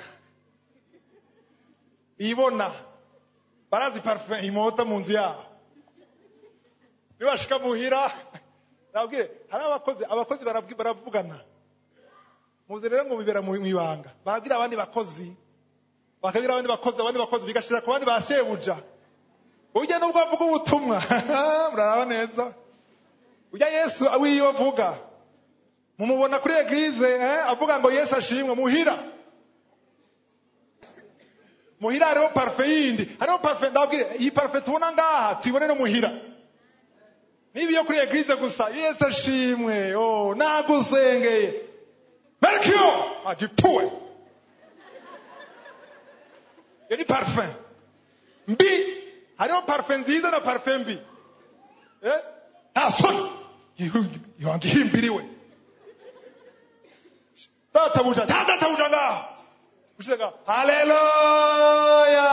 ibona barazi parufe imota mu nzu yabo nibashika muhira nabwire hari abakozi abakozi barabwi- baravugana muzi rero ngo bibera mu mu ibanga babwira abandi bakozi bakabwira abandi bakozi abandi bakozi bigashira ku bandi ba shebuja ujya nubwo avuga ubutumwa muraraba neza ujya yesu wiyo avuga mumubona kuri eglize eh, avuga ngo yesu ashimwe muhira muhira hariho parufe yindi hariho parufe ndabwire iyi parufe tubona ngaha tuyibone no muhira niba iyo kuri eglize gusa yesu ashimwe oh, nagusengeye merkiyo agipfuwe iyo ni parufe mbi hariho parufe nziza na parufe mbi eh? nta soni yonga ihimbiriwe databuja nta databuja ngaho ushyira ngaho haleluya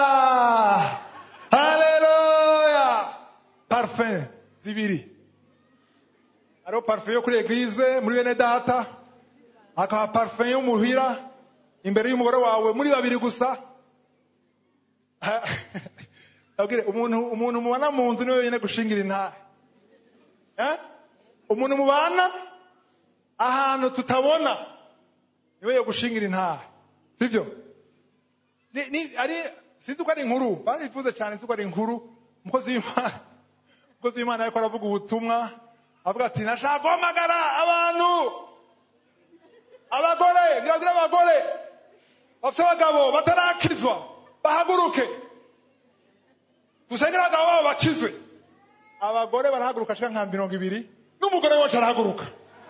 haleluya parufe zibiri hariho parufe yo kuri eglize muri bene data hakaba parufe yo muhira imbere y'umugore wawe muri babiri gusa Ndabwire, umuntu umuntu mubana mu nzu niwe wenyine gushingira intahe Eh? umuntu mubana ahantu tutabona niwe yo gushingira intahe sibyo Ni- ni- ari sinzi ko ari inkuru barifuze cyane sinzi ko ari inkuru umukozi w'imana umukozi w'imana ariko aravuga ubutumwa avuga ati nashaka guhamagara abantu abagore birabwira abagore bafite abagabo batarakizwa bahaguruke dusengere abagabo babo bakizwe abagore barahaguruka ashika nka mirongo ibiri n'umugore wese arahaguruka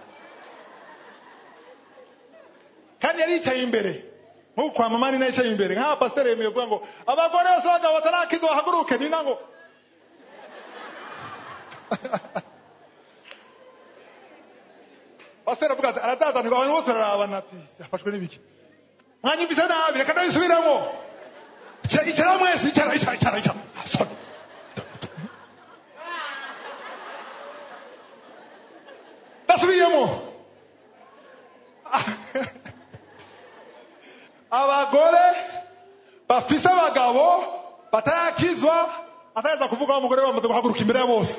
kandi yari yicaye imbere nk'uko kwa mama ni nayo yicaye imbere nk'aba pasiteri yemeye kuvuga ngo abagore bose abagabo batarakizwa bahaguruke ni nango pasiteri avuga ati arazazanirwa abantu bose bararabana ati yafashwe n'ibiki mwanyumvise nabi reka ndabisubiramo Icara- icara mwese icara icara icara icara Ah, sorry. ndasubiyemo abagore bafise abagabo batarakizwa atareza kuvuga umugore bamaze guhaguruka imbere ya bose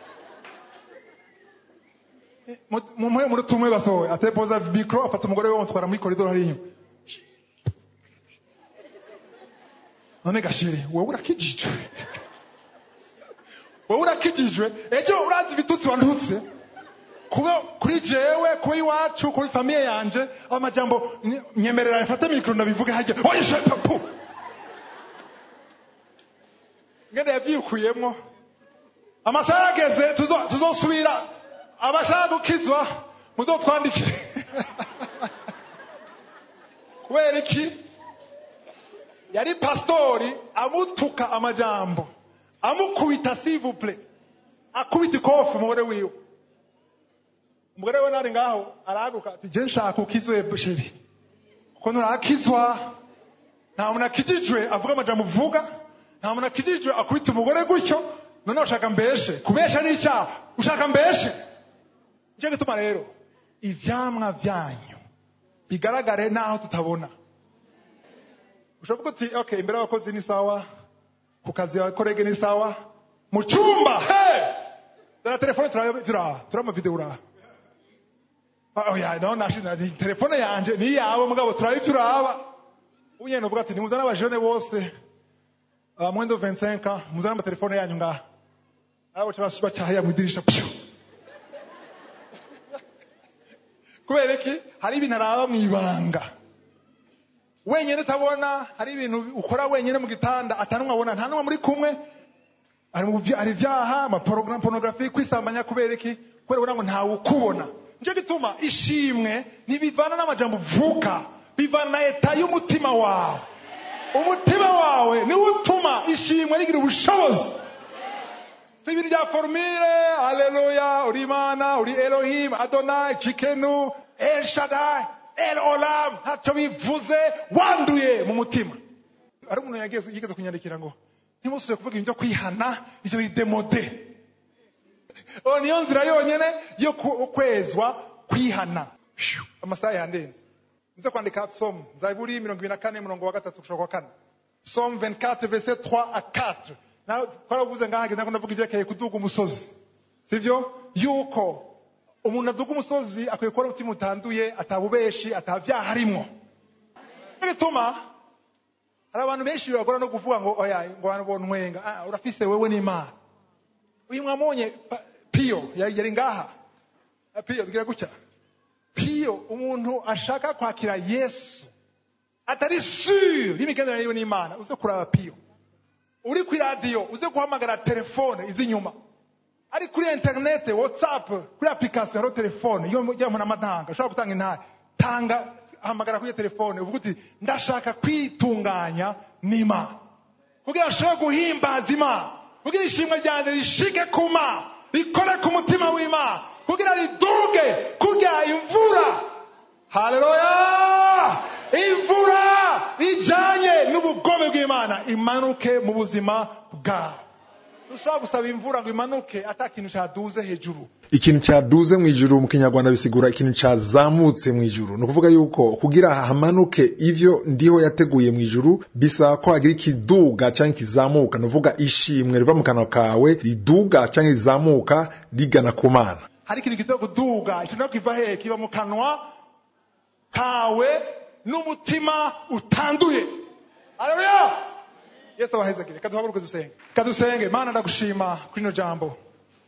mumuhe muri tumwe basohoye atepoza mikoro afata umugore we bamutwara muri koridoro hariya inyuma none gashiri wowe urakijijwe wowe urakijijwe ejo urazi ibitutsi wantutse kuba kuri jewe kuba iwacu kuri famiye yanje amajambo ny- nyemerera mfate mikoro ndabivuge hajya oyishe papu ngende yavyikuyemwo amasaha ageze tuzo- tuzosubira abashaka gukizwa muzotwandike kubera iki yari pastori amutuka amajambo amukubita sivuple akubita ikofi umugore wiwe umugore we nari ngaho arahaguruka ati je nshaka ukizwe busheri kuko nturakizwa nta muntu akijijwe avuga amajambo uvuga nta muntu akijijwe akubita umugore gutyo none ushaka mbeshe kubesha ni icyaha ushaka mbeshe nicyo gituma rero ivyamwa vyanyu bigaragare naho tutabona ushobora uti okay imbere y'abakozi ni sawa ku kazi abakorege ni sawa mu cyumba hey! dore telefone turaba turaba turaba video uraba Ah, oya no nashina telefone yanje ni yawe mugabo turaba turaba unyene uvuga ati nimuzana abajene bose uh, mwendo 25 muzana amatelefone yanyu ngaha abo cyabasuba cyahaya mu idirisha pyo kubera iki hari ibintu araba mu ibanga wenyine utabona hari ibintu ukora wenyine mu gitanda atanumwe abona nta n'umwe muri kumwe hari mu bya- hari ibyaha amaporonografi kwisambanya kubera iki kubera ubona ngo ntawe ukubona nicyo gituma ishimwe ntibivana n'amajambo uvuga bivana na eta y'umutima wawe umutima wawe niwo utuma ishimwe rigira ubushobozi si ibintu bya forumire aleluya uri imana uri elohim adonai cikenu el shadai el olam ntacyo bivuze wanduye mu mutima hari umuntu yageze yigeze kunyandikira ngo ntimusubire kuvuga ibintu byo kwihana ivyo biri demode Oh, niyo nzira yonyene yo ku- kwezwa kwihana Phew, amasaha yandenze nze kwandika psalm zaburi mirongo ibiri na kane murongo wa gatatu gushaka kwa kane psalm 24 verset 3 à 4 nawe twaravuze ngaha ntabwo ndavuga ibyerekeye kuduga umusozi sivyo yuko umuntu aduga umusozi akwiye kubona umutima utanduye atabubeshi atabyaha arimwo Nico gituma hari abantu benshi bibagora no kuvuga ngo oya ngo abantu bontwenga ah, urafise wewe n'imana uyu mwamubonye Pa- piyo yari yari ngaha Ah, piyo tugira gutya piyo umuntu ashaka kwakira yesu atari sure y'imigenderanire yiwe n'imana uze kuraba piyo uri ku iradiyo uze guhamagara telefone izi inyuma ari kuri interinete whatsapp kuri application hariho telefone iyo ujya mu n'amatanga ushobora gutanga intare tanga hamagara kuri iyo telefone uvuga uti ndashaka kwitunganya n'imana kugira ashobore guhimbaza imana kugira ishimwe ryanjye rishike ku mana rikore ku mutima w'imana kugira riduge kugira imvura haleluya imvura ijanye n'ubugome bw'imana imanuke mu buzima bwawe dushobora gusaba imvura ngo imanuke ata kintu cyaduze hejuru ikintu cyaduze mu ijuru mu kinyarwanda bisigura ikintu cyazamutse mu ijuru ni ukuvuga yuko kugira hamanuke ivyo ndiho yateguye mu ijuru bisaba ko hagira ikiduga cyangwa ikizamuka ni ukuvuga ishimwe riva mu kanwa kawe riduga cyangwa rizamuka rigana ku mana hari ikintu giteye kuduga ikintu no kiva hehe kiba mu kanwa kawe n'umutima utanduye haleluya yesu abahezagire kaduhaguruke dusenge kadusenge mana ndagushima kuri ino jambo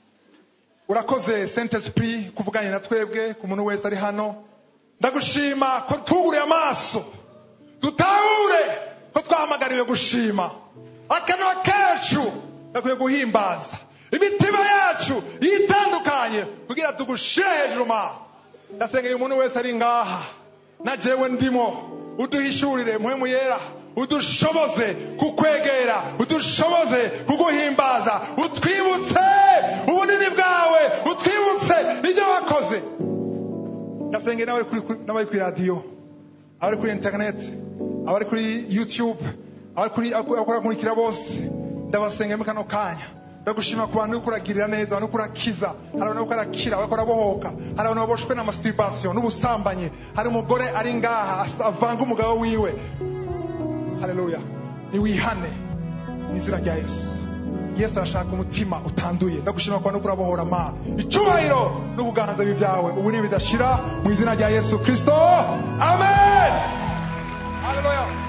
urakoze saint esprit kuvuganye na twebwe ku muntu wese ari hano ndagushima ko tuguriye amaso dutahure ko twahamagariwe gushima akanwa kacu gakwiye guhimbaza imitima yacu yitandukanye kugira tugushire hejuru ma ndasengeye umuntu wese ari ngaha na jewe ndimo uduhishurire muhemu yera udushoboze kukwegera udushoboze kuguhimbaza utwibutse ubunini bwawe utwibutse ibyo wakoze ndasengeye n'abari kuri n'abari kuri radiyo abari kuri interineti abari kuri youtube abari kuri abakurikira bose ndabasengeye muri kano kanya ndagushima ku bantu uriko uragirira neza abantu uriko urakiza hari abantu bariko barakira bariko barabohoka hari abantu baboshwe na masturbation n'ubusambanyi hari umugore ari ngaha asa- avanga umugabo wiwe haleluya niwihane mu izina rya yesu yesu arashaka umutima utanduye ndagushima ku bantu uriko urabohora ma icyubahiro no kuganza bibyawe ubu ni bidashira mu izina rya yesu kristo amen haleluya